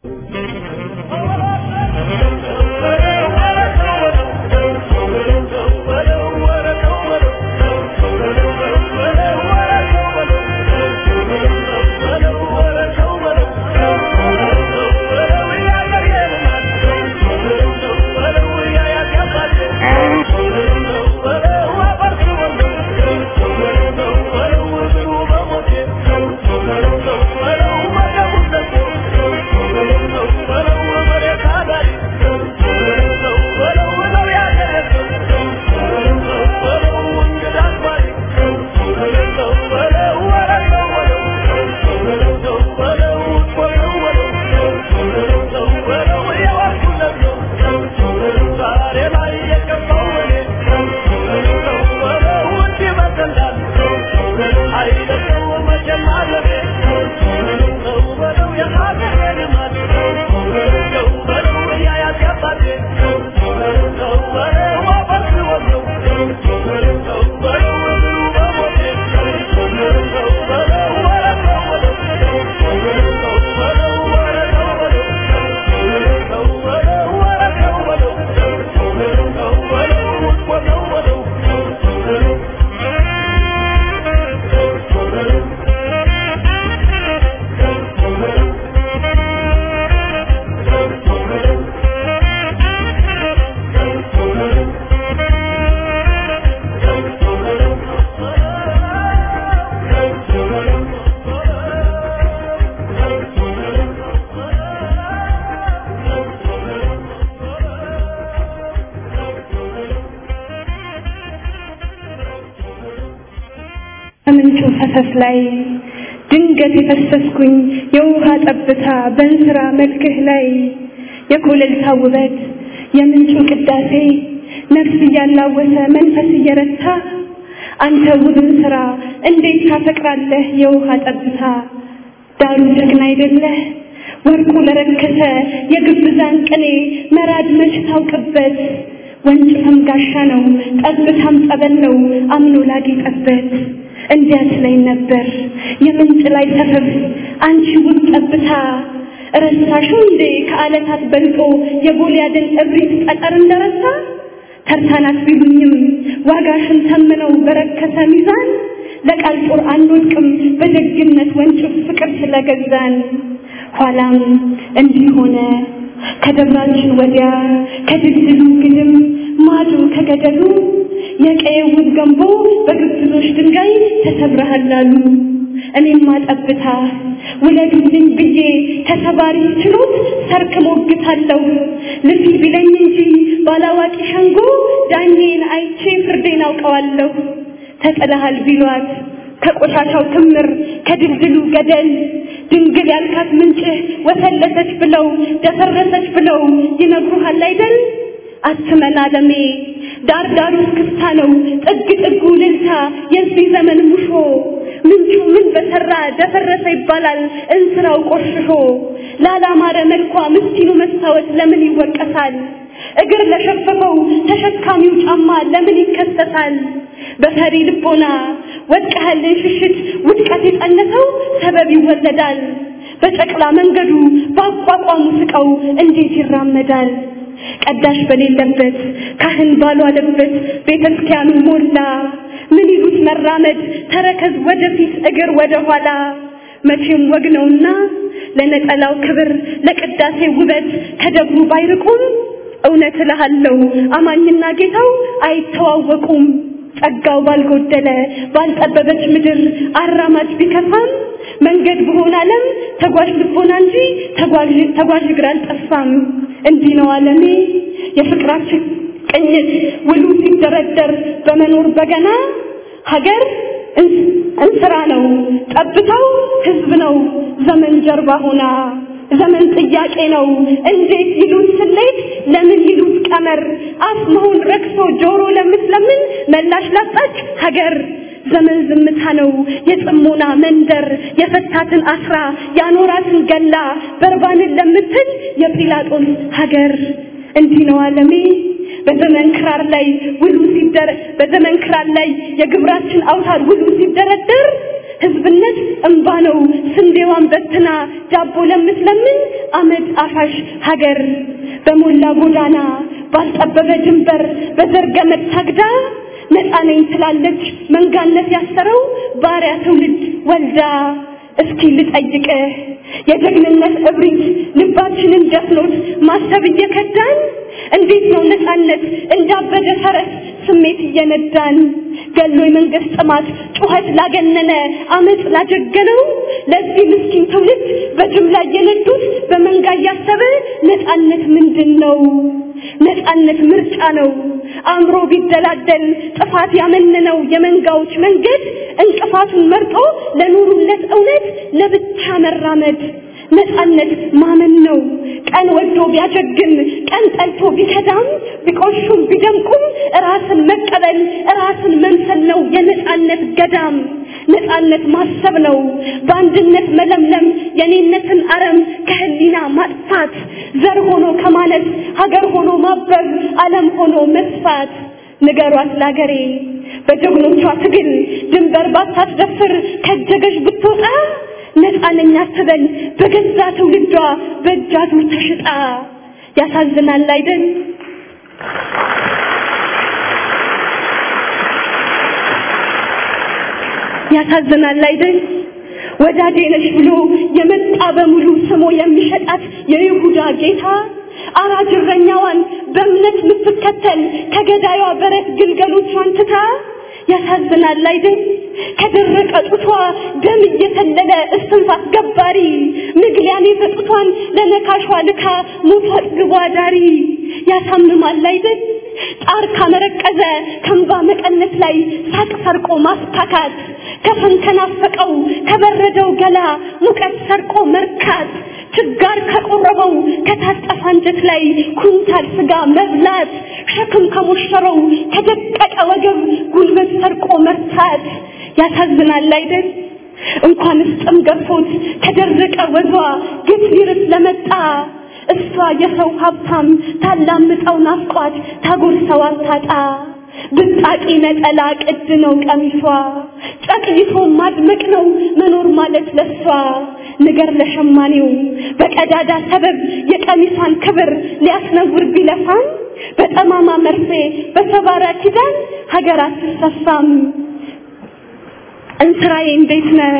ከምንጩ ፈሰስ ላይ ድንገት የፈሰስኩኝ የውሃ ጠብታ በእንስራ መልክህ ላይ የኮለልታ ውበት የምንጩ ቅዳሴ ነፍስ እያላወሰ መንፈስ እየረታ አንተ ውብን ስራ እንዴት ታፈቅራለህ የውሃ ጠብታ ዳሩ ጀግና አይደለህ ወርቁ ለረከሰ የግብዛን ቅኔ መራድ መች ታውቅበት ወንጭፍም ጋሻ ነው ጠብታም ጸበል ነው አምኖ ላጌጠበት እንዲያት ላይ ነበር የምንጭ ላይ ሰፈፍ አንቺ ውብ ጠብታ ረሳሽው እንዴ ከዓለታት በልጦ የጎልያድን እብሪት ጠጠር እንደረሳ ተርታናት ቢሉኝም ዋጋሽን ተምነው በረከሰ ሚዛን ለቃል ጦር አንወድቅም በደግነት ወንጭፍ ፍቅር ስለገዛን ኋላም እንዲህ ሆነ ከደብራችን ወዲያ ከድልድሉ ግድም ማዶ ከገደሉ የቀየውን ገንቦ በግብዞች ድንጋይ ተሰብረሃል አሉ። እኔማ ጠብታ ውለዱልኝ ብዬ ተሰባሪ ችሎት ሰርክ ሞግታለሁ። ልፊ ቢለኝ እንጂ ባላዋቂ ሸንጎ ዳኜን አይቼ ፍርዴን አውቀዋለሁ። ተጥለሃል ቢሏት ከቆሻሻው ክምር ከድልድሉ ገደል ድንግል ያልካት ምንጭህ ወፈለሰች ብለው ደፈረሰች ብለው ይነግሩሃል አይደል? አትመን አለሜ ዳር ዳሩ እስክስታ ነው ጥግ ጥጉ ልልታ የዚህ ዘመን ሙሾ ምንጩ ምን በሰራ ደፈረሰ ይባላል እንስራው ቆሽሾ ላላማረ መልኳ ምስኪኑ መስታወት ለምን ይወቀሳል እግር ለሸፈፈው ተሸካሚው ጫማ ለምን ይከሰሳል በፈሪ ልቦና ወድቀህልን ሽሽት ውድቀት የጸነሰው ሰበብ ይወለዳል በጨቅላ መንገዱ በአቋቋሙ ስቀው እንዴት ይራመዳል ቀዳሽ በሌለበት ካህን ባልዋለበት ቤተ ክርስቲያኑ ሞላ ምን ይሉት መራመድ ተረከዝ ወደፊት እግር ወደ ኋላ መቼም ወግ ነውና ለነጠላው ክብር ለቅዳሴ ውበት ከደብሩ ባይርቁም እውነት እልሃለሁ አማኝና ጌታው አይተዋወቁም። ጸጋው ባልጎደለ ባልጠበበች ምድር አራማጅ ቢከፋም መንገድ በሆነ ዓለም ተጓዥ ልቦና እንጂ ተጓዥ ተጓዥ እግር አልጠፋም። እንዲህ ነው ዓለሜ የፍቅራችን ቅኝት ውሉ ሲደረደር በመኖር በገና ሀገር እንስራ ነው ጠብታው ህዝብ ነው ዘመን ጀርባ ሆና ዘመን ጥያቄ ነው እንዴት ይሉት ስሌት ለምን ይሉት ቀመር አፍ መሆን ረክሶ ጆሮ ለምትለምን መላሽ ላጣች ሀገር ዘመን ዝምታ ነው የጽሞና መንደር የፈታትን አስራ ያኖራትን ገላ በርባንን ለምትል የጲላጦስ ሀገር እንዲህ ነው ዓለሜ በዘመን ክራር ላይ ውሉ ሲደረ በዘመን ክራር ላይ የግብራችን አውታር ውሉ ሲደረደር ህዝብነት እንባ ነው ስንዴዋን በትና ዳቦ ለምትለምን አመድ አፋሽ ሀገር በሞላ ጎዳና ባልጠበበ ድንበር በዘር ገመድ ታግዳ ነፃ ነኝ ትላለች መንጋነት ያሰረው ባሪያ ትውልድ ወልዳ እስኪ ልጠይቅህ የጀግንነት እብሪት ልባችንን ደፍኖት ማሰብ እየከዳን እንዴት ነው ነፃነት እንዳበደ ፈረስ ስሜት እየነዳን ገሎ የመንግስት ጥማት ጩኸት ላገነነ አመፅ ላጀገነው ለዚህ ምስኪን ትውልድ በጅምላ እየነዱት በመንጋ እያሰበ ነፃነት ምንድን ነው? ነፃነት ምርጫ ነው። አእምሮ ቢደላደል ጥፋት ያመነነው የመንጋዎች መንገድ እንቅፋቱን መርጦ ለኑሩለት እውነት ለብቻ መራመድ ነፃነት ማመን ነው። ቀን ወዶ ቢያጀግን ቀን ጠልቶ ቢከዳም ቢቆሹም ቢደምቁም ራስን መቀበል ራስን መምሰል ነው የነፃነት ገዳም። ነፃነት ማሰብ ነው በአንድነት መለምለም የኔነትን አረም ከህሊና ማጥፋት ዘር ሆኖ ከማለት ሀገር ሆኖ ማበብ ዓለም ሆኖ መስፋት ንገሯት ላገሬ በጀግኖቿ ትግል ድንበር ባታስደፍር ከጀገሽ ብትወጣ ነፃ ነኝ አትበል በገዛ ትውልዷ በእጅ አዙር ተሽጣ ያሳዝናል አይደል ያሳዝናል አይደል ወዳጄ ነሽ ብሎ የመጣ በሙሉ ስሞ የሚሸጣት የይሁዳ ጌታ አራጅ እረኛዋን በእምነት የምትከተል ከገዳዩዋ በረት ግልገሎቿን ትታ ያሳዝናል አይደል ከደረቀ ጡቷ ደም እየተለለ እስትንፋስ ገባሪ ምግሊያኔ በጡቷን ለነካሿ ልካ ሞቷ አጥግቧ ዳሪ ያሳምማል አይደል ጣር ካመረቀዘ ከንባ መቀነት ላይ ሳቅ ሰርቆ ማስታካት ከፈን ከናፈቀው ከበረደው ገላ ሙቀት ሰርቆ መርካት ችጋር ከቆረበው ከታጠፈ አንጀት ላይ ኩንታል ስጋ መብላት ሸክም ከሞሸረው ከደቀቀ ወገብ ጉልበት ሰርቆ መርታት ያሳዝናል አይደል እንኳንስ ጥም ገፎት ከደረቀ ወዟ ግፍ ሊርስ ለመጣ እሷ የሰው ሀብታም ታላምጠው ናፍቋት ታጎርሰው አታጣ ብጣቂ ነጠላ ቅድ ነው ቀሚሷ ጨቅይቶ ማድመቅ ነው መኖር ማለት ለሷ ንገር ለሸማኔው በቀዳዳ ሰበብ የቀሚሷን ክብር ሊያስነውር ቢለፋም በጠማማ መርፌ በሰባራ ኪዳን ሀገር አትሰፋም እንስራዬ እንዴት ነህ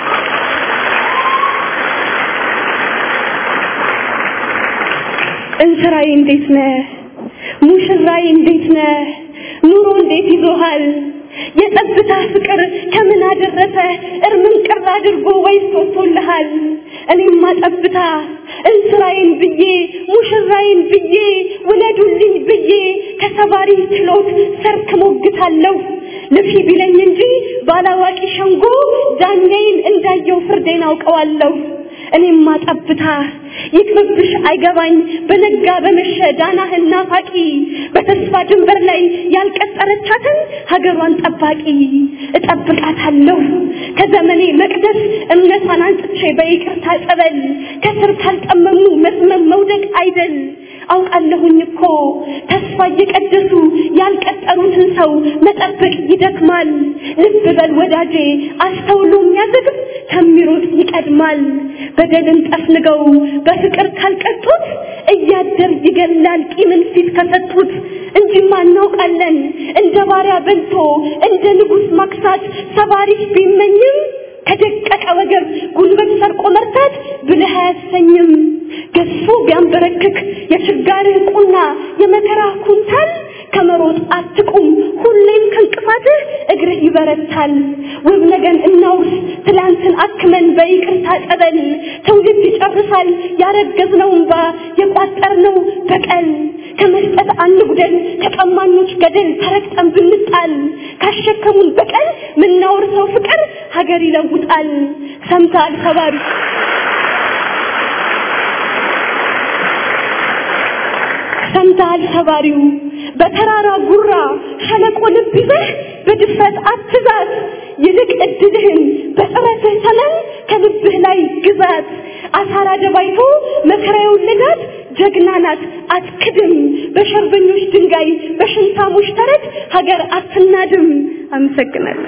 እንስራዬ እንዴት ነህ ሙሽራዬ እንዴት ነህ ኑሮ እንዴት ይዞሃል የጠብታ ፍቅር ከምን አደረሰ እርምን ቅር አድርጎ ወይስ ወጥቶልሃል እኔማ ጠብታ እንስራዬን ብዬ ሙሽራዬን ብዬ ውለዱልኝ ብዬ ከሰባሪ ችሎት ሰርክ ሞግታለሁ ልፊ ቢለኝ እንጂ ባላዋቂ ሸንጎ ዳኛዬን እንዳየው ፍርዴን አውቀዋለሁ እኔማ ጠብታ ይቅርብሽ አይገባኝ በነጋ በመሸ ዳናህን ናፋቂ በተስፋ ድንበር ላይ ያልቀጠረቻትን ሀገሯን ጠባቂ እጠብቃታለሁ ከዘመኔ መቅደስ እምነቷን አንጥቼ በይቅርታ ጸበል ከስር ካልጠመሙ መስመም መውደቅ አይደል አውቃለሁኝ እኮ ተስፋ እየቀደሱ ያልቀጠሩትን ሰው መጠበቅ ይደክማል ልብ በል ወዳጄ አስተውሎ የሚያዘግብ ከሚሮጥ ይቀ ይቀድማል። በደልን ጠፍንገው በፍቅር ካልቀጡት እያደር ይገላል ቂምን ፊት ከሰጡት። እንጂማ እናውቃለን እንደ ባሪያ በልቶ እንደ ንጉሥ ማክሳት ሰባሪፍ ቢመኝም ከደቀቀ ወገብ ጉልበት ሰርቆ መርታት ብልህ አያሰኝም። ገፎ ቢያንበረክክ የችጋርህ ቁና የመከራ ኩንታል ከመሮጥ አትቁም ሁሌም ከእንቅፋትህ እግርህ ይበረታል። ውብ ነገን እናውርስ ትላንትን አክመን በይቅርታ ጠበል ትውልድ ይጨርሳል ያረገዝነው እንባ የቋጠርነው በቀል ከመስጠት አንጉደል ከቀማኞች ገደል ተረግጠን ብንጣል ካሸከሙን በቀል ምናወርሰው ፍቅር ሀገር ይለውጣል። ሰምተሃል ሰባሪ ሰምተሃል ሰባሪው በተራራ ጉራ ሸለቆ ልብ ይዘህ በድፍረት አትዛት፣ ይልቅ እድልህን በጥረትህ ተመን ከልብህ ላይ ግዛት። አሳራ ደባይቶ መከራ የወለዳት ጀግና ናት አትክድም። በሸርበኞች ድንጋይ በሽንታሞች ተረት ሀገር አትናድም። አመሰግናለሁ።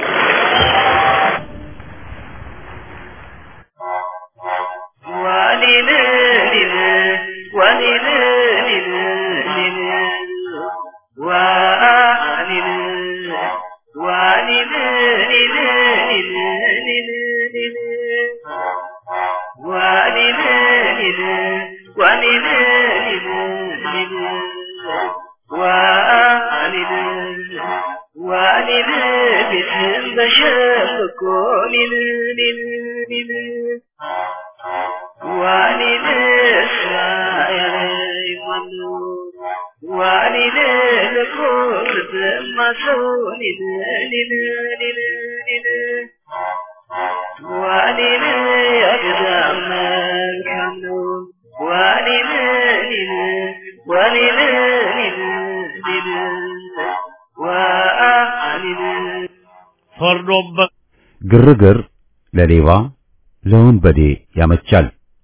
ፈርዶበት ግርግር ለሌባ ለወንበዴ ያመቻል።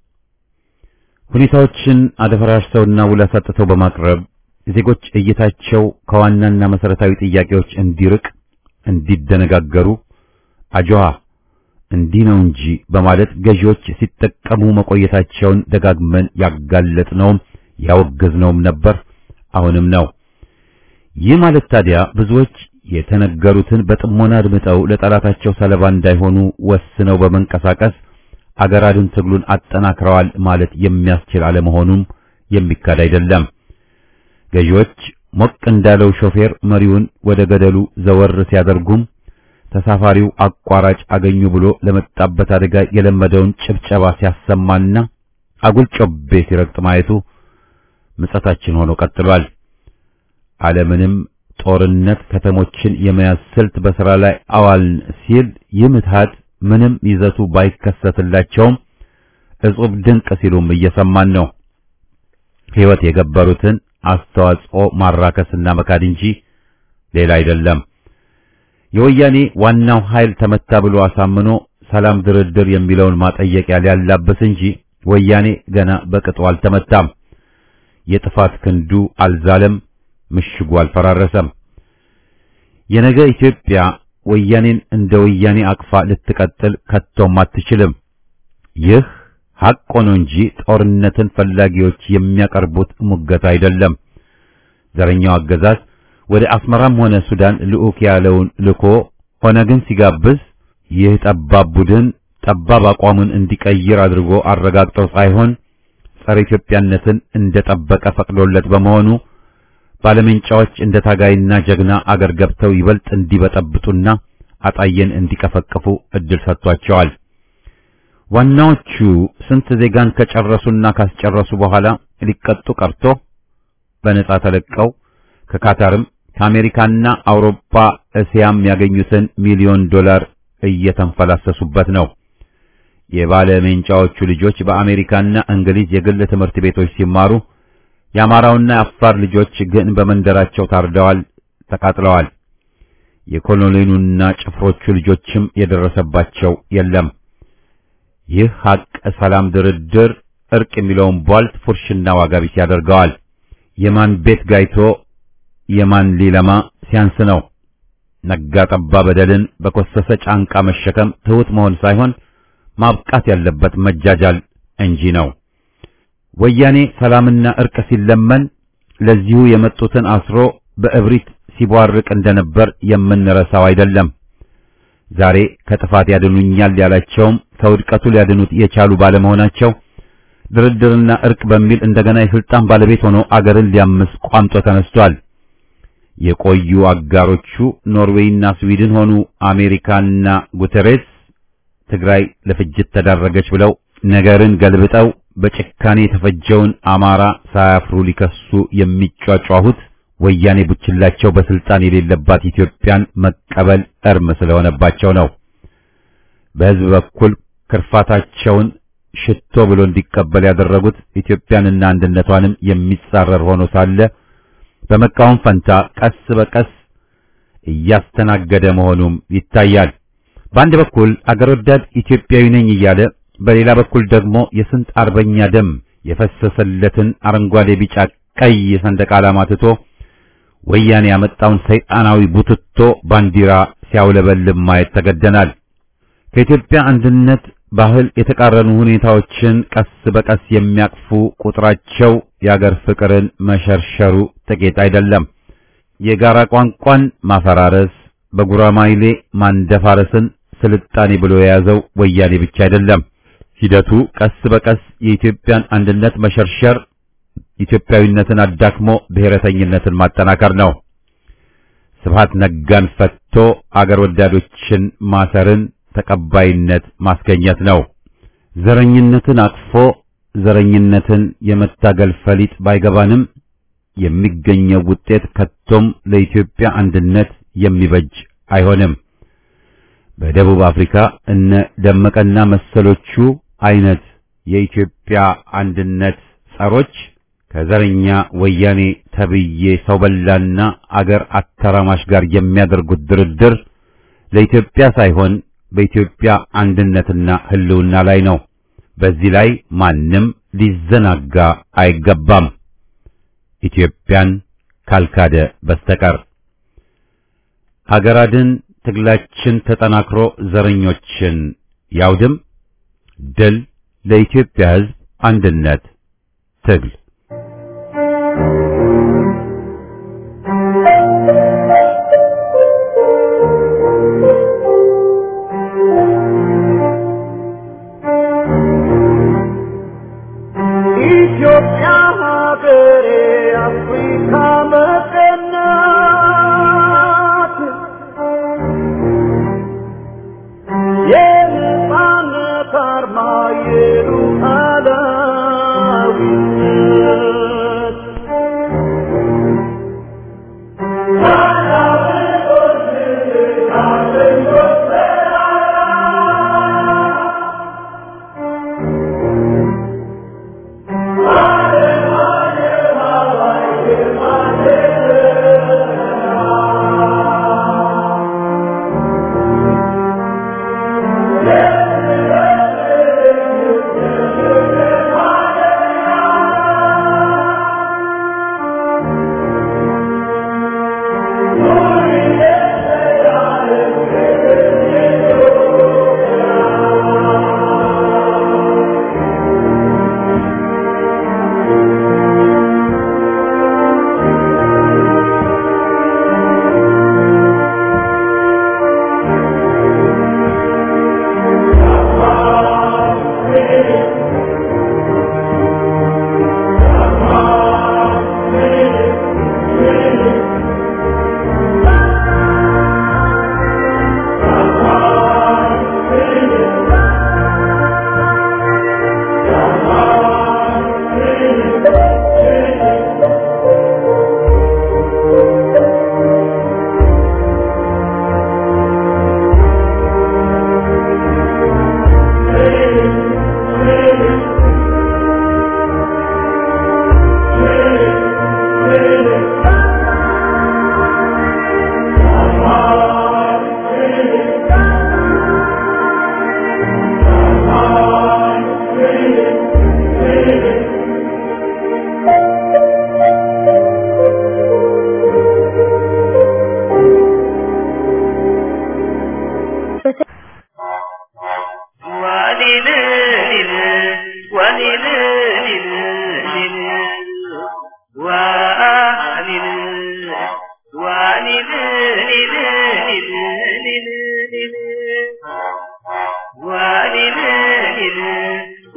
ሁኔታዎችን አደፈራርሰውና ውል አሳጥተው በማቅረብ ዜጎች እይታቸው ከዋናና መሰረታዊ ጥያቄዎች እንዲርቅ እንዲደነጋገሩ አጆሃ እንዲህ ነው እንጂ በማለት ገዢዎች ሲጠቀሙ መቆየታቸውን ደጋግመን ያጋለጥነውም ያወገዝነውም ነበር፣ አሁንም ነው። ይህ ማለት ታዲያ ብዙዎች የተነገሩትን በጥሞና አድምጠው ለጠላታቸው ሰለባ እንዳይሆኑ ወስነው በመንቀሳቀስ አገር አድን ትግሉን አጠናክረዋል ማለት የሚያስችል አለመሆኑም የሚካድ አይደለም። ገዢዎች ሞቅ እንዳለው ሾፌር መሪውን ወደ ገደሉ ዘወር ሲያደርጉም ተሳፋሪው አቋራጭ አገኙ ብሎ ለመጣበት አደጋ የለመደውን ጭብጨባ ሲያሰማና አጉል ጮቤ ሲረግጥ ማየቱ ምጸታችን ሆኖ ቀጥሏል። ዓለምንም ጦርነት ከተሞችን የመያዝ ስልት በሥራ ላይ አዋልን ሲል ይህ ምትሃት ምንም ይዘቱ ባይከሰትላቸውም እጹብ ድንቅ ሲሉም እየሰማን ነው። ሕይወት የገበሩትን አስተዋጽኦ ማራከስና መካድ እንጂ ሌላ አይደለም። የወያኔ ዋናው ኃይል ተመታ ብሎ አሳምኖ ሰላም ድርድር የሚለውን ማጠየቂያ ሊያላብስ እንጂ ወያኔ ገና በቅጡ አልተመታም። የጥፋት ክንዱ አልዛለም፣ ምሽጉ አልፈራረሰም። የነገ ኢትዮጵያ ወያኔን እንደ ወያኔ አቅፋ ልትቀጥል ከቶም አትችልም። ይህ ሐቅ ሆኖ እንጂ ጦርነትን ፈላጊዎች የሚያቀርቡት ሙገት አይደለም። ዘረኛው አገዛዝ ወደ አስመራም ሆነ ሱዳን ልዑክ ያለውን ልኮ ሆነ ግን ሲጋብዝ ይህ ጠባብ ቡድን ጠባብ አቋሙን እንዲቀይር አድርጎ አረጋግጠው ሳይሆን ጸረ ኢትዮጵያነትን እንደጠበቀ ፈቅዶለት በመሆኑ ባለመንጫዎች እንደ ታጋይና ጀግና አገር ገብተው ይበልጥ እንዲበጠብጡና አጣየን እንዲቀፈቅፉ እድል ሰጥቷቸዋል። ዋናዎቹ ስንት ዜጋን ከጨረሱና ካስጨረሱ በኋላ ሊቀጡ ቀርቶ በነጻ ተለቀው ከካታርም ከአሜሪካና አውሮፓ እስያም ያገኙትን ሚሊዮን ዶላር እየተንፈላሰሱበት ነው። የባለ ሜንጫዎቹ ልጆች በአሜሪካና እንግሊዝ የግል ትምህርት ቤቶች ሲማሩ የአማራውና የአፋር ልጆች ግን በመንደራቸው ታርደዋል፣ ተቃጥለዋል። የኮሎኔሉና ጭፍሮቹ ልጆችም የደረሰባቸው የለም። ይህ ሐቅ ሰላም፣ ድርድር፣ እርቅ የሚለውን ቧልት ፉርሽና ዋጋ ቢስ ያደርገዋል። የማን ቤት ጋይቶ የማን ሊለማ ሲያንስ ነው። ነጋ ጠባ በደልን በኮሰሰ ጫንቃ መሸከም ትሑት መሆን ሳይሆን ማብቃት ያለበት መጃጃል እንጂ ነው። ወያኔ ሰላምና እርቅ ሲለመን ለዚሁ የመጡትን አስሮ በእብሪት ሲቧርቅ እንደነበር የምንረሳው አይደለም። ዛሬ ከጥፋት ያድኑኛል ያላቸውም ከውድቀቱ ሊያድኑት የቻሉ ባለመሆናቸው ድርድርና እርቅ በሚል እንደገና የስልጣን ባለቤት ሆኖ አገርን ሊያምስ ቋምጦ ተነስቷል። የቆዩ አጋሮቹ ኖርዌይና ስዊድን ሆኑ አሜሪካና ጉተሬስ ትግራይ ለፍጅት ተዳረገች ብለው ነገርን ገልብጠው በጭካኔ የተፈጀውን አማራ ሳያፍሩ ሊከሱ የሚጯጯሁት ወያኔ ቡችላቸው በስልጣን የሌለባት ኢትዮጵያን መቀበል እርም ስለሆነባቸው ነው። በሕዝብ በኩል ክርፋታቸውን ሽቶ ብሎ እንዲቀበል ያደረጉት ኢትዮጵያንና አንድነቷንም የሚጻረር ሆኖ ሳለ በመቃወም ፈንታ ቀስ በቀስ እያስተናገደ መሆኑም ይታያል። በአንድ በኩል አገር ወዳድ ኢትዮጵያዊ ነኝ እያለ በሌላ በኩል ደግሞ የስንት አርበኛ ደም የፈሰሰለትን አረንጓዴ፣ ቢጫ፣ ቀይ ሰንደቅ ዓላማ ትቶ ወያኔ ያመጣውን ሰይጣናዊ ቡትቶ ባንዲራ ሲያውለበልብ ማየት ተገደናል። ከኢትዮጵያ አንድነት ባህል የተቃረኑ ሁኔታዎችን ቀስ በቀስ የሚያቅፉ ቁጥራቸው የአገር ፍቅርን መሸርሸሩ ጥቂት አይደለም። የጋራ ቋንቋን ማፈራረስ፣ በጉራማይሌ ማንደፋረስን ስልጣኔ ብሎ የያዘው ወያኔ ብቻ አይደለም። ሂደቱ ቀስ በቀስ የኢትዮጵያን አንድነት መሸርሸር፣ ኢትዮጵያዊነትን አዳክሞ ብሔረተኝነትን ማጠናከር ነው። ስብሃት ነጋን ፈትቶ አገር ወዳዶችን ማሰርን ተቀባይነት ማስገኘት ነው። ዘረኝነትን አቅፎ ዘረኝነትን የመታገል ፈሊጥ ባይገባንም የሚገኘው ውጤት ከቶም ለኢትዮጵያ አንድነት የሚበጅ አይሆንም። በደቡብ አፍሪካ እነ ደመቀና መሰሎቹ አይነት የኢትዮጵያ አንድነት ጸሮች ከዘረኛ ወያኔ ተብዬ ሰው በላና አገር አተራማሽ ጋር የሚያደርጉት ድርድር ለኢትዮጵያ ሳይሆን በኢትዮጵያ አንድነትና ሕልውና ላይ ነው። በዚህ ላይ ማንም ሊዘናጋ አይገባም፣ ኢትዮጵያን ካልካደ በስተቀር። አገራድን ትግላችን ተጠናክሮ ዘረኞችን ያውድም። ድል ለኢትዮጵያ ሕዝብ አንድነት ትግል ኢትዮጵያ ሀገሬ አፍሪካ መቀናት የነጻነት አርማ የሉዓላዊነት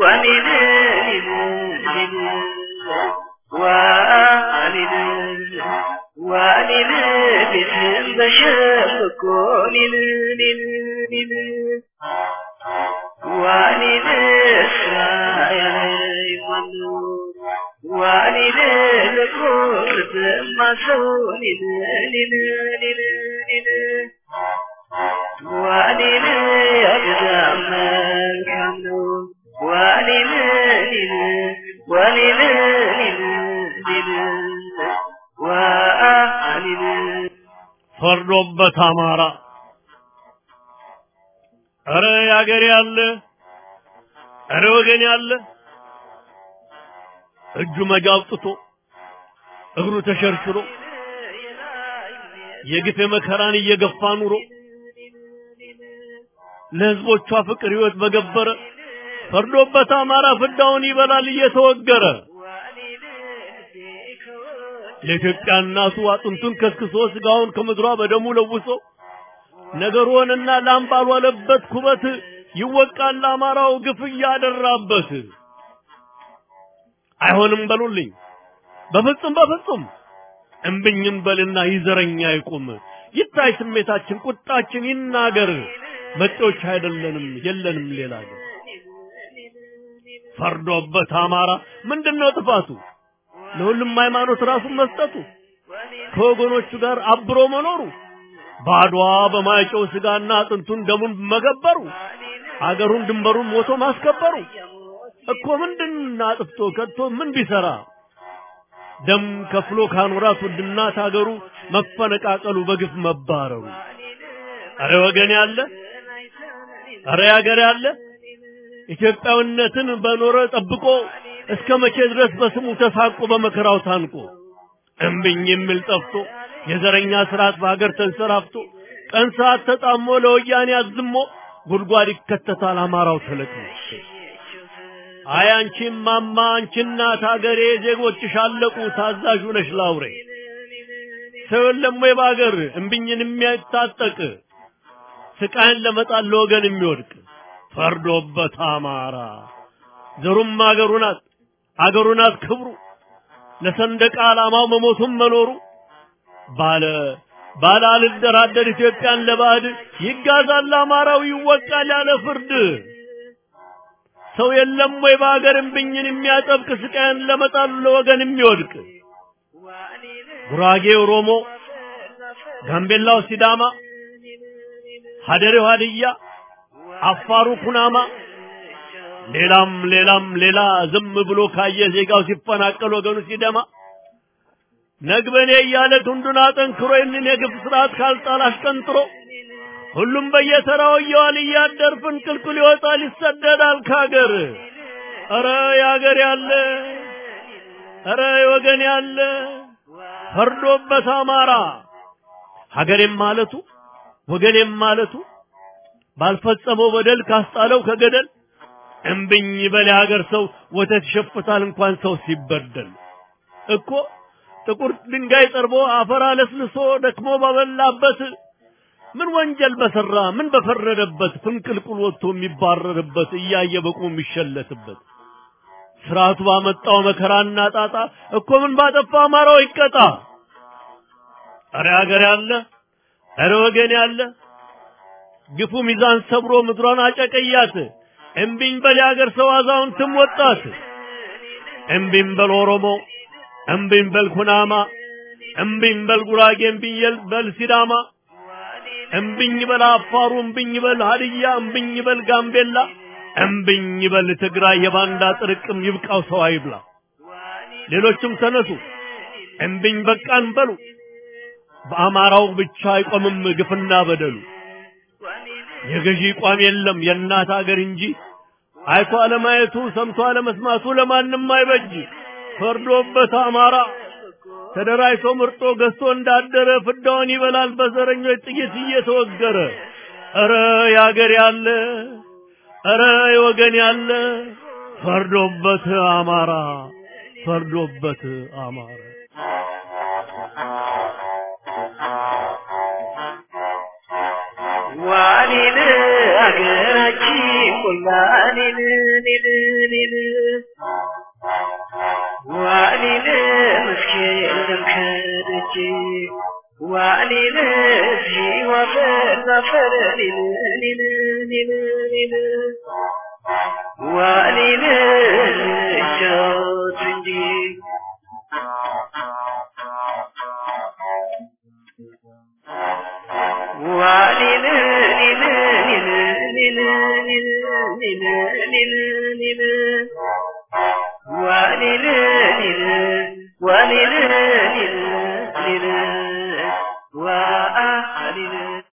ፈርዶበት አማራ እረ ያገሬ ያለ እረ ወገን ያለ እጁ መጃ አውጥቶ እግሩ ተሸርሽሮ የግፍ መከራን እየገፋ ኑሮ ለህዝቦቿ ፍቅር ህይወት በገበረ ፈርዶበት አማራ ፍዳውን ይበላል እየተወገረ የኢትዮጵያ እናቱ አጥንቱን ከስክሶ ስጋውን ከምድሯ በደሙ ለውሶ ነገሩንና ላም ባልዋለበት ኩበት ይወቃል አማራው ግፍ እያደራበት። አይሆንም በሉልኝ በፍጹም በፍጹም እምብኝም በልና ይዘረኛ ይቁም ይታይ ስሜታችን ቁጣችን ይናገር መጤዎች አይደለንም የለንም ሌላ ግን ፈርዶበት አማራ ምንድነው ጥፋቱ ለሁሉም ሃይማኖት ራሱን መስጠቱ ከወገኖቹ ጋር አብሮ መኖሩ ባድዋ በማይጨው ስጋና አጥንቱን ደሙን መገበሩ አገሩን ድንበሩን ሞቶ ማስከበሩ እኮ ምንድን አጥፍቶ ከቶ ምን ቢሰራ ደም ከፍሎ ካኖራት ውድናት አገሩ መፈነቃቀሉ በግፍ መባረሩ አረ ወገን ያለ አረ ያገር ያለ ኢትዮጵያዊነትን በኖረ ጠብቆ እስከ መቼ ድረስ በስሙ ተሳቆ በመከራው ታንቆ እምብኝ የሚል ጠፍቶ የዘረኛ ስርዓት በሀገር ተንሰራፍቶ ቀን ሰዓት ተጣሞ ለወያኔ አዝሞ ጉድጓድ ይከተታል አማራው ተለቅሞ አይ አንቺ ማማ አንቺ እናት ሀገሬ ዜጎችሽ አለቁ ታዛዥ ነሽ ላውሬ ሰው የለም ወይ በሀገር እምብኝን የሚያታጠቅ ስቃይን ለመጣል ለወገን የሚወድቅ ፈርዶበት አማራ ዘሩም አገሩ ናት አገሩ ናት ክብሩ ለሰንደቅ ዓላማው መሞቱም መኖሩ ባለ ባለ አልደራደር ኢትዮጵያን ለባዕድ ይጋዛል አማራው ይወቃል ያለ ፍርድ ሰው የለም ወይ በሀገር እምብኝን የሚያጠብቅ ስቃይን ለመጣሉ ለወገን የሚወድቅ ጉራጌ ኦሮሞ፣ ጋምቤላው ሲዳማ፣ ሀደሬው ሀድያ፣ አፋሩ ኩናማ ሌላም ሌላም ሌላ ዝም ብሎ ካየ ዜጋው ሲፈናቀል ወገኑ ሲደማ ነግበኔ እያለ ክንዱን አጠንክሮ ይህንን የግፍ ስርዓት ካልጣል አሽቀንጥሮ ሁሉም በየተራው እየዋል እያደር ፍንቅልቅል ይወጣል ይሰደዳል ካገር። ኧረ ያገር ያለ ኧረ ወገን ያለ ፈርዶበት አማራ ሀገሬም ማለቱ ወገኔም ማለቱ ባልፈጸመው በደል ካስጣለው ከገደል እምብኝ በል ሀገር ሰው ወተት ይሸፍታል እንኳን ሰው ሲበደል እኮ ጥቁር ድንጋይ ጠርቦ አፈር አለስልሶ ደክሞ ባበላበት ምን ወንጀል በሰራ ምን በፈረደበት ፍንቅልቁል ወጥቶ የሚባረርበት እያየ በቁም የሚሸለትበት ስርዓቱ ባመጣው መከራና ጣጣ እኮ ምን ባጠፋ አማራው ይቀጣ። አረ ሀገር ያለ አረ ወገን ያለ ግፉ ሚዛን ሰብሮ ምድሯን አጨቀያት። እምቢኝ በል የሀገር ሰው አዛውንትም ወጣት። እምቢኝ በል ኦሮሞ፣ እምቢኝ በል ኩናማ፣ እምቢኝ በል ጉራጌ፣ እምቢኝ በል ሲዳማ፣ እምቢኝ በል አፋሩ፣ እምቢኝ በል ሀድያ፣ እምቢኝ በል ጋምቤላ፣ እምቢኝ በል ትግራይ። የባንዳ ጥርቅም ይብቃው ሰው አይብላ። ሌሎችም ተነሱ እምቢኝ በቃን በሉ። በአማራው ብቻ አይቆምም ግፍና በደሉ። የገዢ ቋም የለም የእናት አገር እንጂ አይቶ አለማየቱ ሰምቶ አለመስማቱ ለማንም አይበጅ። ፈርዶበት አማራ ተደራጅቶ ምርጦ ገዝቶ እንዳደረ ፍዳውን ይበላል በዘረኞች ጥይት እየተወገረ። ኧረ ያገር ያለ ኧረ የወገን ያለ ፈርዶበት አማራ ፈርዶበት አማራ ዋኔን አገራችን ሁላኔን ኔን ኔን ዋኔን መስኬን ደምከደጅ ዋኔን ሲዋፈር ዛፈር ኔን ኔን ኔን ኔን ዋኔን ጫወት እንጂ ዋኔን ኔን ኔን ኔን ኔን ኔን ኔን ኔን ዋኔን ኔን ዋኔን